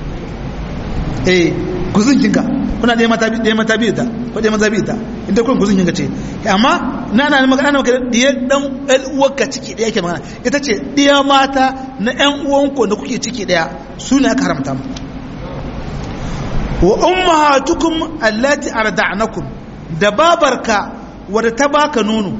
eh kuzin kinka kuna ɗaya mata ɗaya mata biyu ta ko ɗaya mata biyu ta inda kun kuzin kinka ce amma na na magana ana maka ɗaya ɗan ɗan uwarka ciki ɗaya ke magana ita ce ɗaya mata na ƴan uwanku da kuke ciki ɗaya su ne aka haramta mu wa ummahatukum allati arda'nakum da babarka wadda ta baka nono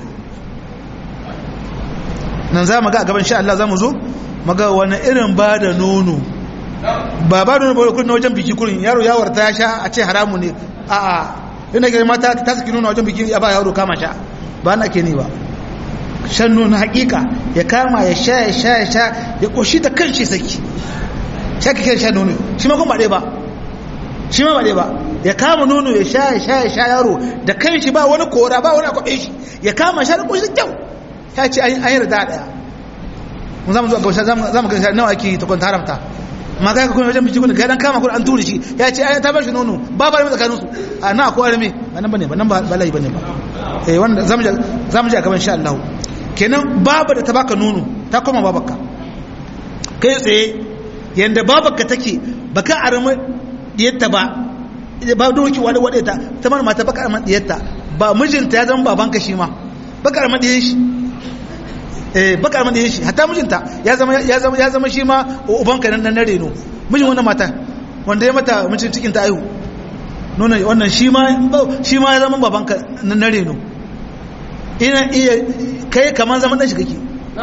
nan za mu ga a gaban sha Allah za mu zo maga wani irin ba da nono ba ba da nono ba kurin wajen biki kurin yaro yawar ta sha a ce haramu ne a a yana gari mata ta saki nono wajen biki ya ba yaro kama sha ba na ke ni ba shan nono hakika ya kama ya sha ya sha ya sha ya koshi da kan shi saki sha ka kai sha nono shi ma kuma ba ɗaya ba shi ma ba ɗaya ba ya kama nono ya sha ya sha ya sha yaro da kan shi ba wani kora ba wani akwaɓe shi ya kama sha da koshi kyau ya ce an yi rida ɗaya mun za mu zuwa gabasha za mu gaisa nawa ake ta kwanta haramta ma kai ka kuma wajen biki kuna kai dan kama kuna an turi shi ya ce ai ta ba shi nono ba ba tsakanin su a na akwai arme ba nan bane ba nan ba layi bane ba eh wanda zamu je zamu je a gaban insha Allah kenan baba da ta baka nono ta koma babarka kai tsaye yanda babarka take baka arme diyarta ba ba doki wani wade ta ta mana mata baka arme diyarta ba mijinta ya zama babanka shi ma baka arme diyar shi eh baka arme diyar shi hatta mijinta ya zama ya zama ya zama shi ma ubanka nan na reno mijin wannan mata wanda ya mata mijin cikin ta aihu nuna wannan shi ma shi ma ya zama babanka na reno ina iya kai kaman zaman dan shi kake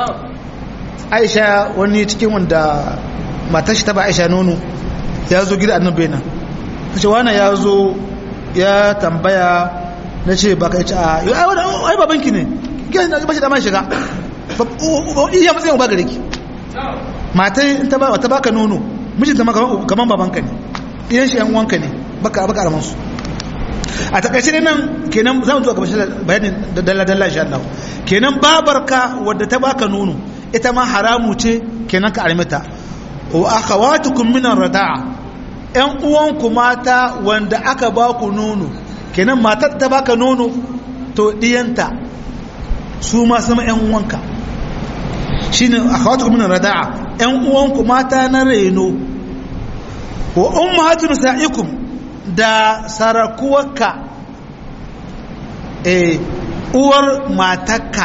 Aisha wani cikin wanda matar shi ta ba Aisha nono ya zo gida annabi nan tace wani ya zo ya tambaya na ce baka ya ce a ai babanki ne gina na bashi da man shiga iya matsayin ba gare ki matai ta ba ta baka nono mijinta ma kaman babanka ne iyan shi yan uwanka ne baka baka araman su a takaice ne nan kenan za mu zuwa gaba bayanin da dalla dalla insha Allah kenan babarka wadda ta baka nono ita ma haramu ce kenan ka armita wa akhawatukum min ar-rada'a yan uwanku mata wanda aka ba ku nono kenan matar ta baka nono to diyanta su ma sama yan uwanka shine akhawatukum min ar-rada'a yan uwanku mata na reno wa ummahatu nisaikum da sarakuwarka eh uwar matarka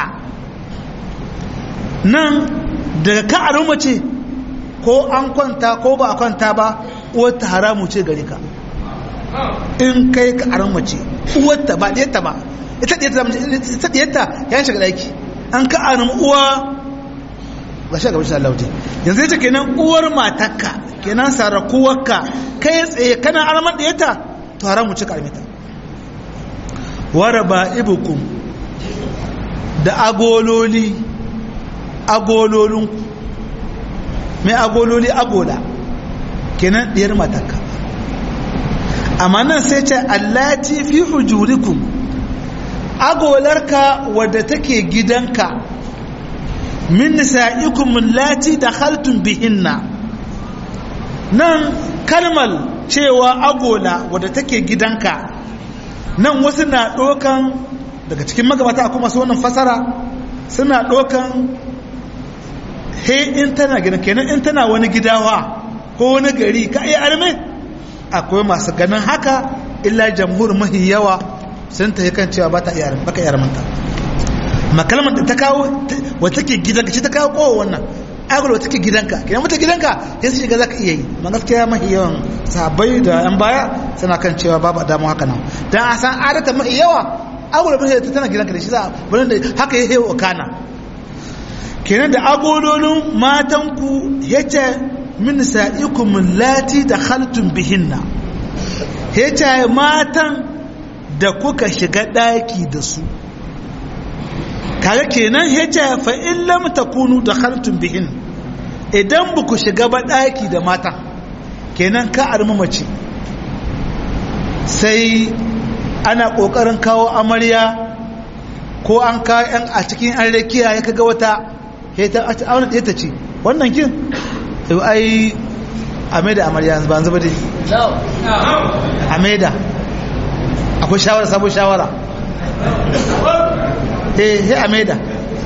nan daga ka a mace ko an kwanta ko ba a kwanta ba uwarta haramu ce gare ka in kai ka a mace uwarta ba ɗiyarta ba ita ɗiyarta ya shiga ɗaki an ka a uwa ga shi gabashin Allah yanzu ya ce kenan uwar matarka kenan sarakuwarka kai tsaye kana armar ɗiyarta to haramu ce ka armita waraba ibukum da agololi agololinku mai agololi agola kenan ɗiyar mataka amma nan sai ce allati fi hujurikum agolarka wadda take gidanka min nisa'ikum allati dakhaltum bihinna nan kalmal cewa agola wadda take gidanka nan wasu na ɗokan daga cikin magabata akwai masu wannan fasara suna ɗokan he in tana gina kenan in tana wani gidawa ko wani gari ka iya arme akwai masu ganin haka illa jamhur mahi yawa sun ta kan cewa ba ta iya arme baka iya armanta makalmar da ta kawo wata take gidanka shi ta kawo kowa wannan agul wata take gidanka kenan mata gidanka ya su shiga za ka iya yi ma gaskiya mahi yawan sahabbai da yan baya suna kan cewa babu damu haka nan dan a san adata mahi yawa agul da tana gidanka da shi za a da haka ya hewa kana kenan da agololin matanku yace min sa'ikum lati da khaltum bihinna yace matan da kuka shiga daki da su kaga kenan yace fa in lam takunu da khaltum bihin idan buku shiga ba daki da mata kenan ka armu mace sai ana kokarin kawo amarya ko an ka yan a cikin an rakiya ya kaga wata ta auna ɗaya ta ce wannan kin yau ai a maida amarya ba zuba dai a maida akwai shawara sabon shawara eh he a maida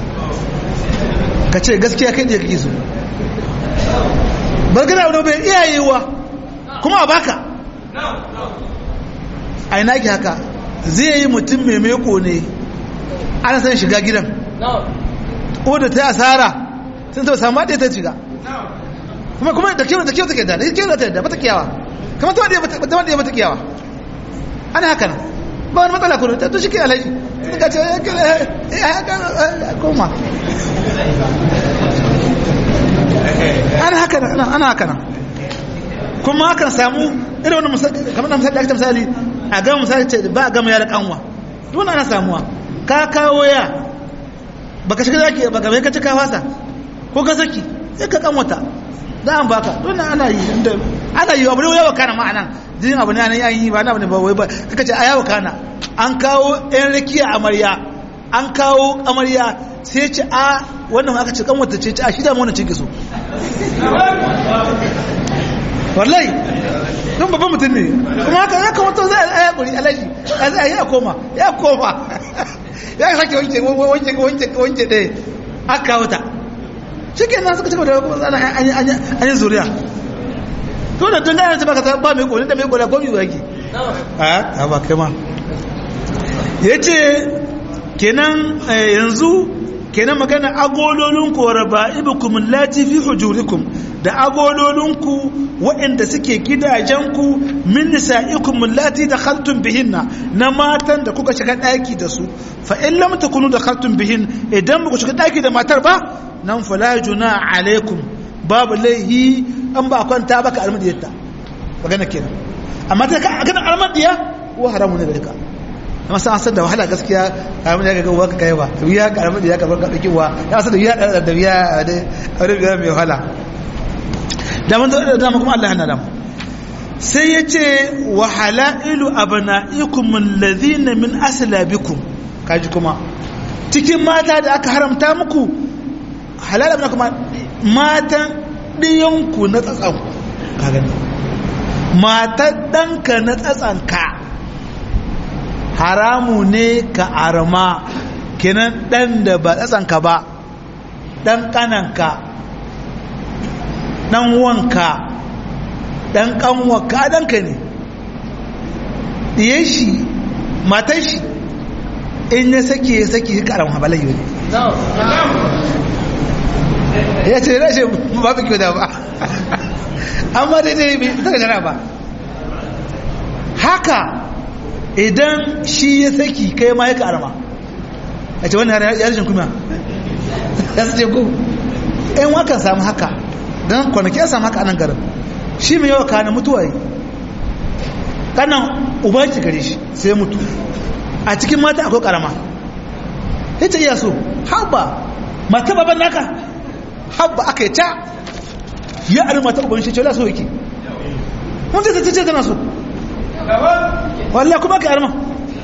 ka ce gaskiya kai da kake so bargana wani bai iyayewa kuma a baka a ina ki haka zai yi mutum mai meko ne ana san shiga gidan ko da ta asara sun ta samu ɗaya ta shiga kuma kuma da kyau da kyau take da da kyau da ta da bata kiyawa kamar ta wadda ta wadda bata kiyawa ana haka nan ba wani matsala kuma to shi ke alaji sun ka ce ya koma ana haka nan ana haka nan kuma akan samu irin wani misali kamar na misali da aka misali a gama misali ce ba a gama ya da kanwa duk ana samuwa ka kawo ya baka shiga zaki baka bai ka ci ka fasa ko ka saki sai ka kanwata da an baka don ana yi inda ana yi abu ne yawa kana ma'anan jin abu ne an yi ba na abu ne ba wai ba kaka ce a yawa kana an kawo yan rakiya amarya an kawo amarya sai ce a wannan aka ce kanwata ce ce a shi da mu wannan ce so wallahi don babban mutum ne kuma haka ya kamata zai a yakuri alaji a zai ya koma ya koma ya sake wanke wanke wanke wanke ɗaya aka wuta shi ke nan suka cika da an yi zuriya to da tun gane ba ka ba mai kone da mai kone ko mai waki a ba kai ma ya ce kenan yanzu kenan magana agololinku wa raba'ibukum lati fi hujurikum da agololinku waɗanda suke gidajenku min nisa'ikum lati dakhaltum bihinna na matan da kuka shiga daki da su fa in lam takunu dakhaltum bihin idan ku shiga daki da matar ba nan fala juna alaikum babu laihi an ba kwanta baka almadiyarta magana kenan amma ta ga almadiya wa haramu ne gare ka amma sai an san da wahala gaskiya karamin ya ga ka kai ba riya karamin ya karbar ka dauki wa ya san da riya da da riya da riya mai wahala da mun da da kuma Allah yana da mu sai yace wa halailu abnaikum alladhina min aslabikum kaji kuma cikin mata da aka haramta muku halal abna kuma matan diyanku na tsatsan ka gani matan danka na tsatsanka haramu ne ka arma kenan ɗan da ba tsatsanka ba ɗan ƙananka ɗan wanka dan kanwa ka danka ne diyan shi matan shi in ya sake ya sake ka aram habalai ne ya ce rashin ba su kyau da ba amma daidai bai ta gajara ba haka idan shi ya saki kai ma ya karama a ce wani ya rashin kuma ya su ce ku in wakan samu haka don kwanaki ya samu haka a nan garin shi mai yawa kanin mutuwa yi kanan ubanci gare shi sai mutu a cikin mata akwai karama ya ce iya so haɓa mata baban naka haɓa aka yi ta ya ari mata ubanci shi ce wala so yake mun ce ta ce tana so wallah kuma ka arma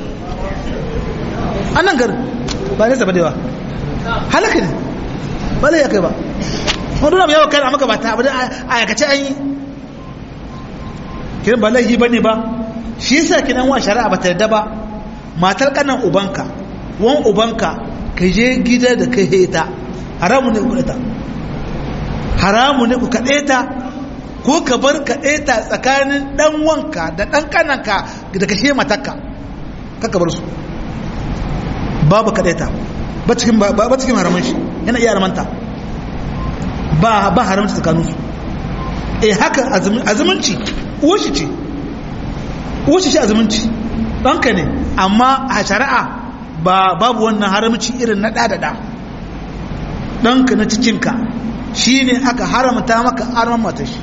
a nan garin ba nesa ba dewa halaka ne ba zai ya kai ba wani duna yawon kai a maka ba ta abu da a yakace an yi kiran ba laihi ba ne ba shi yasa kinan wa shari'a ba ta yadda ba matar kanan ubanka wan ubanka ka je gida da kai heta haramu ne ku kaɗeta haramu ne ku kaɗeta ko ka bar kaɗeta tsakanin ɗan wanka da ɗan kananka da kashe matakka kaka bar su babu kaɗeta ba cikin haramun shi yana iya haramanta ba ba haramta tsakaninsu eh haka azumunci uwashi ce uwashi shi azumunci ɗanka ne amma a shari'a ba babu wannan haramci irin na ɗaɗaɗa ɗanka na cikinka shi ne aka haramta maka arman matashi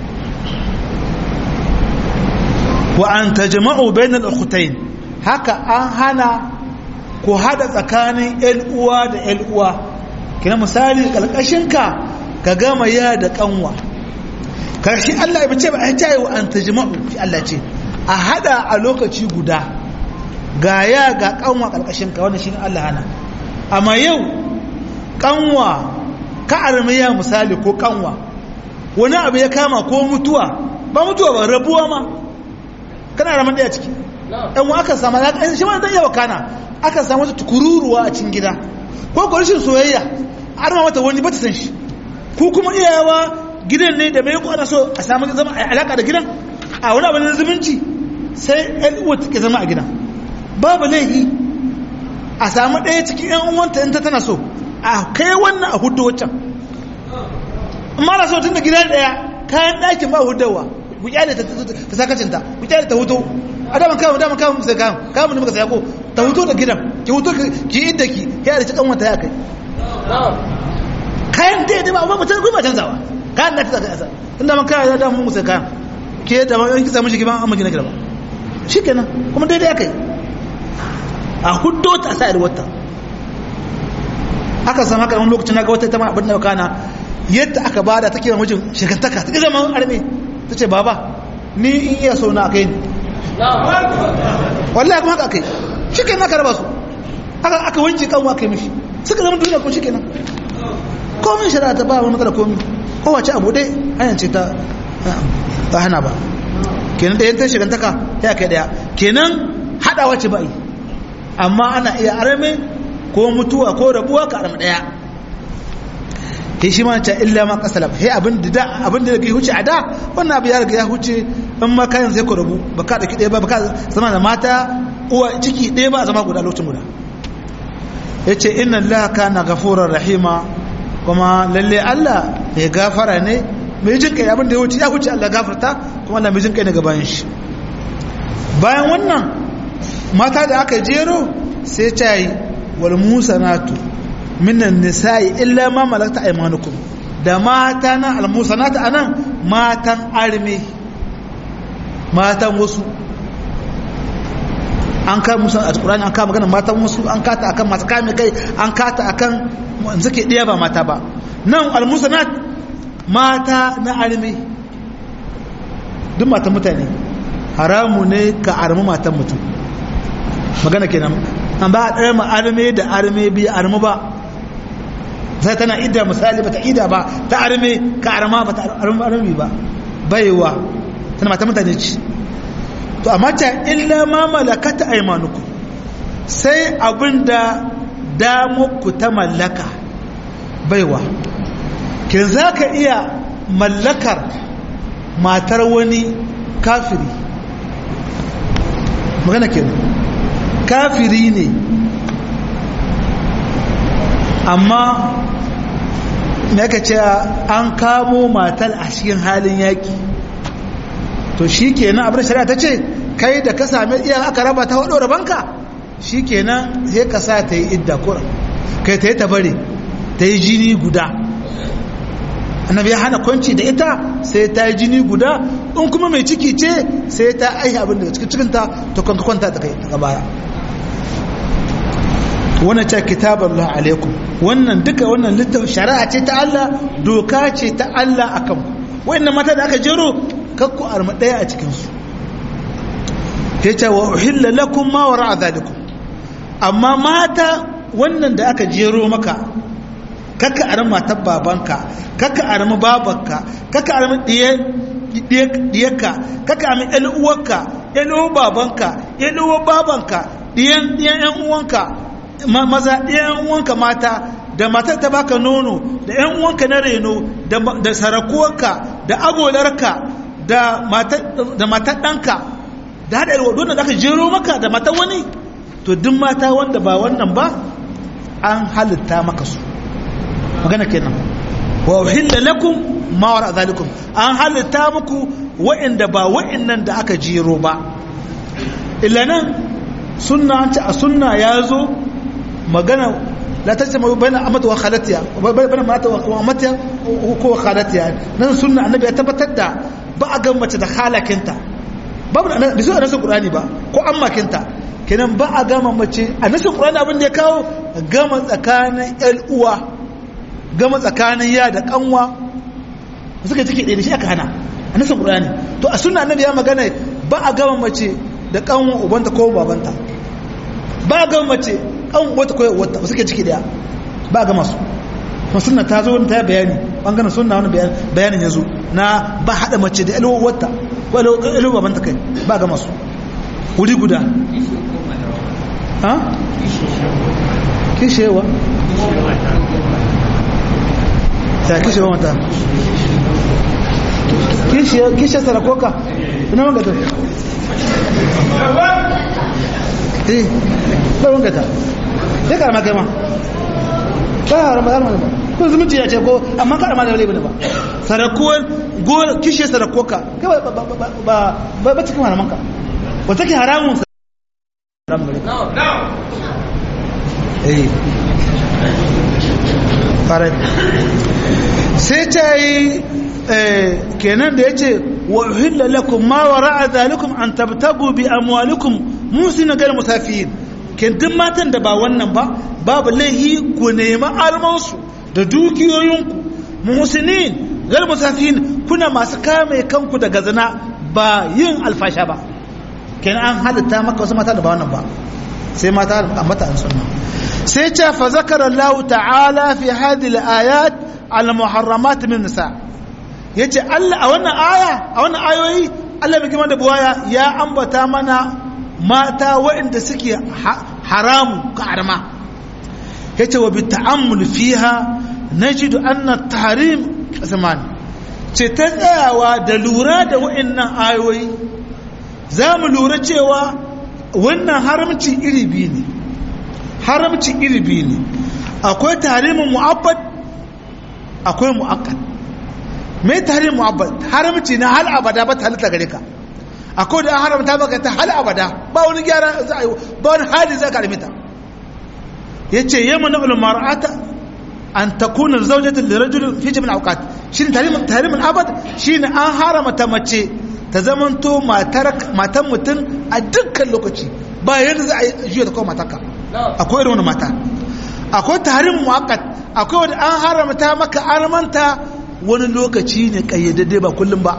wa an tajma'u bainal ukhtayn haka an hana ku hada tsakanin ƴan uwa da ƴan uwa kina misali kalkashin ka ka gama ya da kanwa karshe Allah ya bace ba ai tayi wa an tajma'u shi Allah ce a hada a lokaci guda ga ya ga kanwa kalkashin ka wannan shine Allah hana amma yau kanwa ka armiya misali ko kanwa wani abu ya kama ko mutuwa ba mutuwa ba rabuwa ma kana raman daya ciki ɗan wa aka samu ɗan shi ma ɗan yawa kana aka samu wata tukururuwa a cikin gida ko ko rashin soyayya har ma mata wani bata san shi ko kuma iyawa gidan ne da mai ko ana so a samu zama a alaka da gidan a wani abu na zumunci sai ɗan uwa take zama a gidan babu laifi a samu ɗaya cikin ƴan uwanta in ta tana so a kai wannan a hudu waccan amma na so tun da gidan ɗaya kayan ɗakin ba hudawa ku kyale ta ta sakacinta ku kyale ta hutu a daman kawo daman kawo sai kawo kawo mun muka saya ko ta hutu da gidan ki hutu ki inda ki ya da cikin wata ya kai kayan da da ba ba mutum kuma canzawa kayan da ta saka asa tun da man kawo ya damu muka sai kayan ke da man ki samu shi giban amma gina gida ba shikenan kuma daidai ya kai a huddo ta sa'ir wata aka san haka wani lokacin na ga wata ita ma abin da kana yadda aka bada take wa mijin shekantaka ta zama arme ta ce baba ni in iya so na kai ni wallahi kuma haka kai shi ke na karaba su aka aka wanke kan wa kai mishi suka zama duniya ko shi kenan komin shari'a ta ba wani matsala komi kowace abu dai hanyar ce ta ba hana ba kenan da yantar shekantaka ya kai daya kenan haɗawa ce ba yi amma ana iya arame ko mutuwa ko rabuwa ka arame daya he shi ma ta illa ma kasala he abin da abin da ke huce a da wannan abu ya riga ya huce in ma kayan sai ku rabu ba ka dauki ɗaya ba ba ka zama da mata uwa ciki ɗaya ba a zama guda lokacin guda yace inna allaha kana ghafurur rahima kuma lalle Allah mai gafara ne mai jin kai abin da ya huce ya huce Allah gafarta kuma Allah mai jin kai ne gaban shi bayan wannan mata da aka jero sai ta yi wal musanatu minan nisa'i illa ma malakta aymanukum da mata na almusanata anan matan arme matan wasu an ka musu a Qur'ani an ka magana matan wasu an kata akan masu kame kai an kata akan suke ɗaya ba mata ba nan almusanat mata na arme duk matan mutane haramu ne ka armi matan mutum magana kenan an ba a ɗaya ma arme da arme biya armu ba sai tana idda misali bata ida ba ta arme ka arma ba ta arme ba baiwa tana mata mutane ci to amma ta illa ma malakata aymanuku sai abinda damuku ta mallaka baiwa kin zaka iya mallakar matar wani kafiri magana kenan kafiri ne amma me aka ce an kamo matar a cikin halin yaki to shi kenan abin shari'a ta ce kai da ka sami iya aka raba ta hudu rabanka shi kenan sai ka sa ta yi idda kura kai ta yi ta bari ta yi jini guda annabi ya hana kwanci da ita sai ta yi jini guda in kuma mai ciki ce sai ta aihi abin daga cikin cikinta ta kwanka kwanta ta kai daga baya wannan ce kitabar Allah alaikum wannan duka wannan littafin shari'a ce ta Allah doka ce ta Allah akan wayannan mata da aka jero kakku arma daya a cikinsu ya ce wa uhilla lakum ma wara zalikum amma mata wannan da aka jero maka kaka arma matar babanka kaka arma babanka kaka arma diyarka kaka arma yan uwarka yan uwar babanka yan uwar babanka diyan diyan yan uwanka maza diyan uwanka mata da matar ta baka nono da yan uwanka na reno da sarakuwarka da agolarka da matar ɗanka da haɗa yarwa don da aka jero maka da matar wani to duk mata wanda ba wannan ba an halitta maka su magana kenan wa uhilla lakum ma wara zalikum an halitta muku wa'inda ba wa'innan da aka jero ba illa nan sunna an ce a sunna ya zo magana la ta zama bayan amata wa khalatiya bayan mata wa amatiya ko khalatiya nan sunna annabi ya tabbatar da ba a gan mace da halakinta babu da su a nasin qur'ani ba ko ammakinta kenan ba a gama mace a nasin qur'ani abin da ya kawo gama tsakanin yan uwa gama tsakanin ya da kanwa suka cike ɗaya da shi aka hana a nasin qur'ani to a sunna annabi ya magana ba a gama mace da kanwa ubanta ko babanta ba a gama mace kan wata ko wata ba suke ciki daya ba a gama su kuma sunna ta zo ta bayani bangaren sunna wani bayanin ya zo na ba haɗa mace da ilo wata ko ilo babanta kai ba gama su wuri guda ha kishewa ta kishewa mata kishe sarakoka ina wanga ta eh ba wanga ta ya karama kai ma ba harama harama ba ko zumunci ya ce ko amma karama da laifin ba sarakuwar gol kishe sarakoka kai ba ba ba ba cikin haramanka wata ke haramun haramun gare eh fara sai ta yi kenan da ya ce wa uhilla lakum ma wara'a zalikum an tabtagu bi amwalikum musina gal musafiyin ken duk matan da ba wannan ba babu laihi ku nemi almansu da dukiyoyinku musinin gal musafiyin kuna masu kame kanku daga zina ba yin alfasha ba kenan an halitta maka wasu mata da ba wannan ba sai mata a mata an sunna sai ce fa zakara Allah ta'ala fi hadhihi al-ayat al-muharramat min nisa' yace Allah a wannan aya a wannan ayoyi Allah bai gima da buwaya ya ambata mana mata waɗanda suke haramu ka arma yace wa bi ta'ammul fiha najidu anna tahrim zaman ce ta tsayawa da lura da waɗannan ayoyi za mu lura cewa wannan haramci iri biyu ne haramci iri biyu ne akwai tahrimin mu'abbad akwai mu'akkad mai tahrim mu'abbad haramci na hal abada ba ta halitta gare ka akwai da an haramta maka ta hal abada ba wani gyara za a yi ba wani hali za ka alimita ya ce yamma na ulmar'ata an takuna zaujatin da rajulun fi jimin aukat shi ne tahrimin abad shi ne an haramta mace ta zamanto matan mutum a dukkan lokaci ba yadda za a yi juya ta kawo matanka akwai irin wani mata akwai tahrimin mu'akkat akwai wanda an haramta maka armanta wani lokaci ne kayyadadde ba kullum ba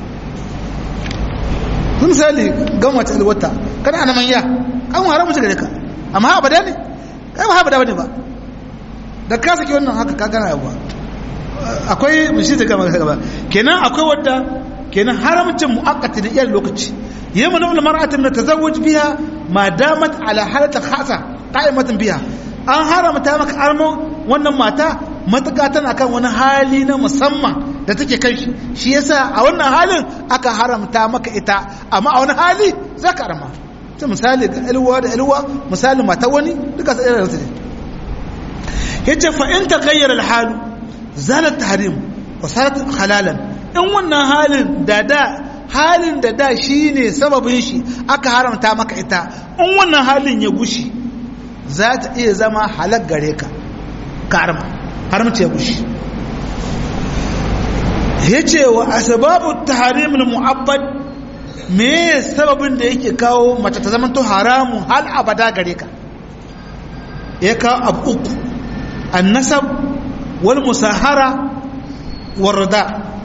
sun misali gan wata alwata kana ana manya an haramu shi gare ka amma ha abada ne kai ba ha abada bane ba da ka saki wannan haka ka gana yawa akwai mishi da gaba gaba kenan akwai wadda kenan haramcin muakkati da iyal lokaci yamma na mar'atin na tazawuj biha ma damat ala halata khasa qa'imatan biha an haramta maka armo wannan mata matuƙa tana kan wani hali na musamman da take kan shi shi yasa a wannan halin aka haramta maka ita amma a wani hali za ka arma ta misali ga ilwa da ilwa misali mata wani duka su irin su ne yace fa in taghayyara al-hal zala tahrim wa sarat halalan in wannan halin da da halin da da shine sababin shi aka haramta maka ita in wannan halin ya gushi za ta iya zama halak gare ka karma haramci ya gushi yace wa asbabu tahrim al-mu'abbad me sababin da yake kawo mace ta zama to haramun hal abada gare ka ya kawo abu uku annasab wal musahara warda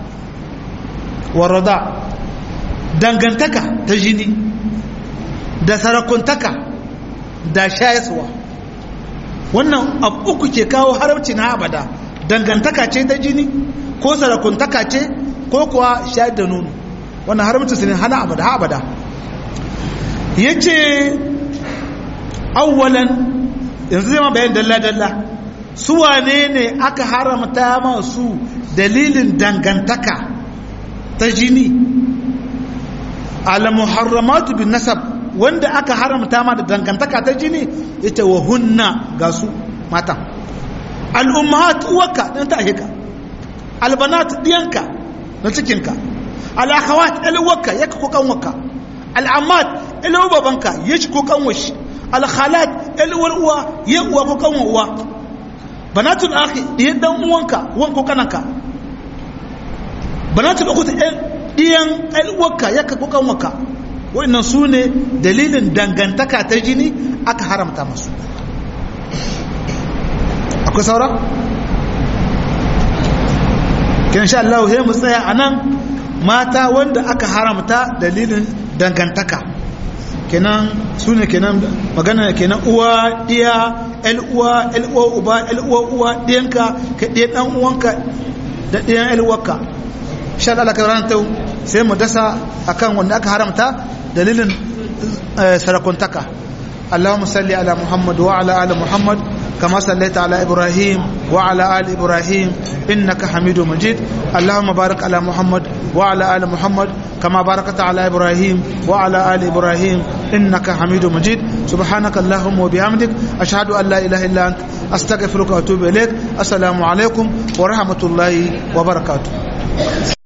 warda dangantaka ta jini da sarakuntaka da shayaswa wannan abu uku ke kawo haramci na abada dangantaka ce ta jini ko sarakuntaka ce ko kuwa shayar da nono wannan haramci su ne hana abada ha abada ya ce awwalan yanzu zai ma bayan dalla-dalla su wane ne aka haramta masu dalilin dangantaka ta jini al-muharramatu bin nasab wanda aka haramta ma da dangantaka ta jini ita wa hunna ga su mata al-ummahat uwaka dan ta ahika al-banat diyanka na cikinka al-akhawat alwaka yaka ko kanwaka al-ammat alwa babanka yashi ko kanwashi al-khalat alwar uwa ya uwa ko kanwa uwa banatul akhi diyan dan uwanka wan ko kananka banatul ukhti diyan alwaka yaka ko kanwaka wannan su ne dalilin dangantaka ta jini aka haramta masu akwai saura? kin sha Allah sai mu tsaya a nan mata wanda aka haramta dalilin dangantaka kenan su ne kenan magana kenan uwa iya uwa uwa uba uwa uwa ɗiyanka ka ɗiya ɗan uwanka da ɗiyan uwarka sha Allah ka ranar tau sai mu dasa akan wanda aka haramta dalilin sarakuntaka اللهم صل على محمد وعلى ال محمد كما صليت على ابراهيم وعلى ال ابراهيم انك حميد مجيد اللهم بارك على محمد وعلى ال محمد كما باركت على ابراهيم وعلى ال ابراهيم انك حميد مجيد سبحانك اللهم وبحمدك اشهد ان لا اله الا انت استغفرك واتوب اليك السلام عليكم ورحمه الله وبركاته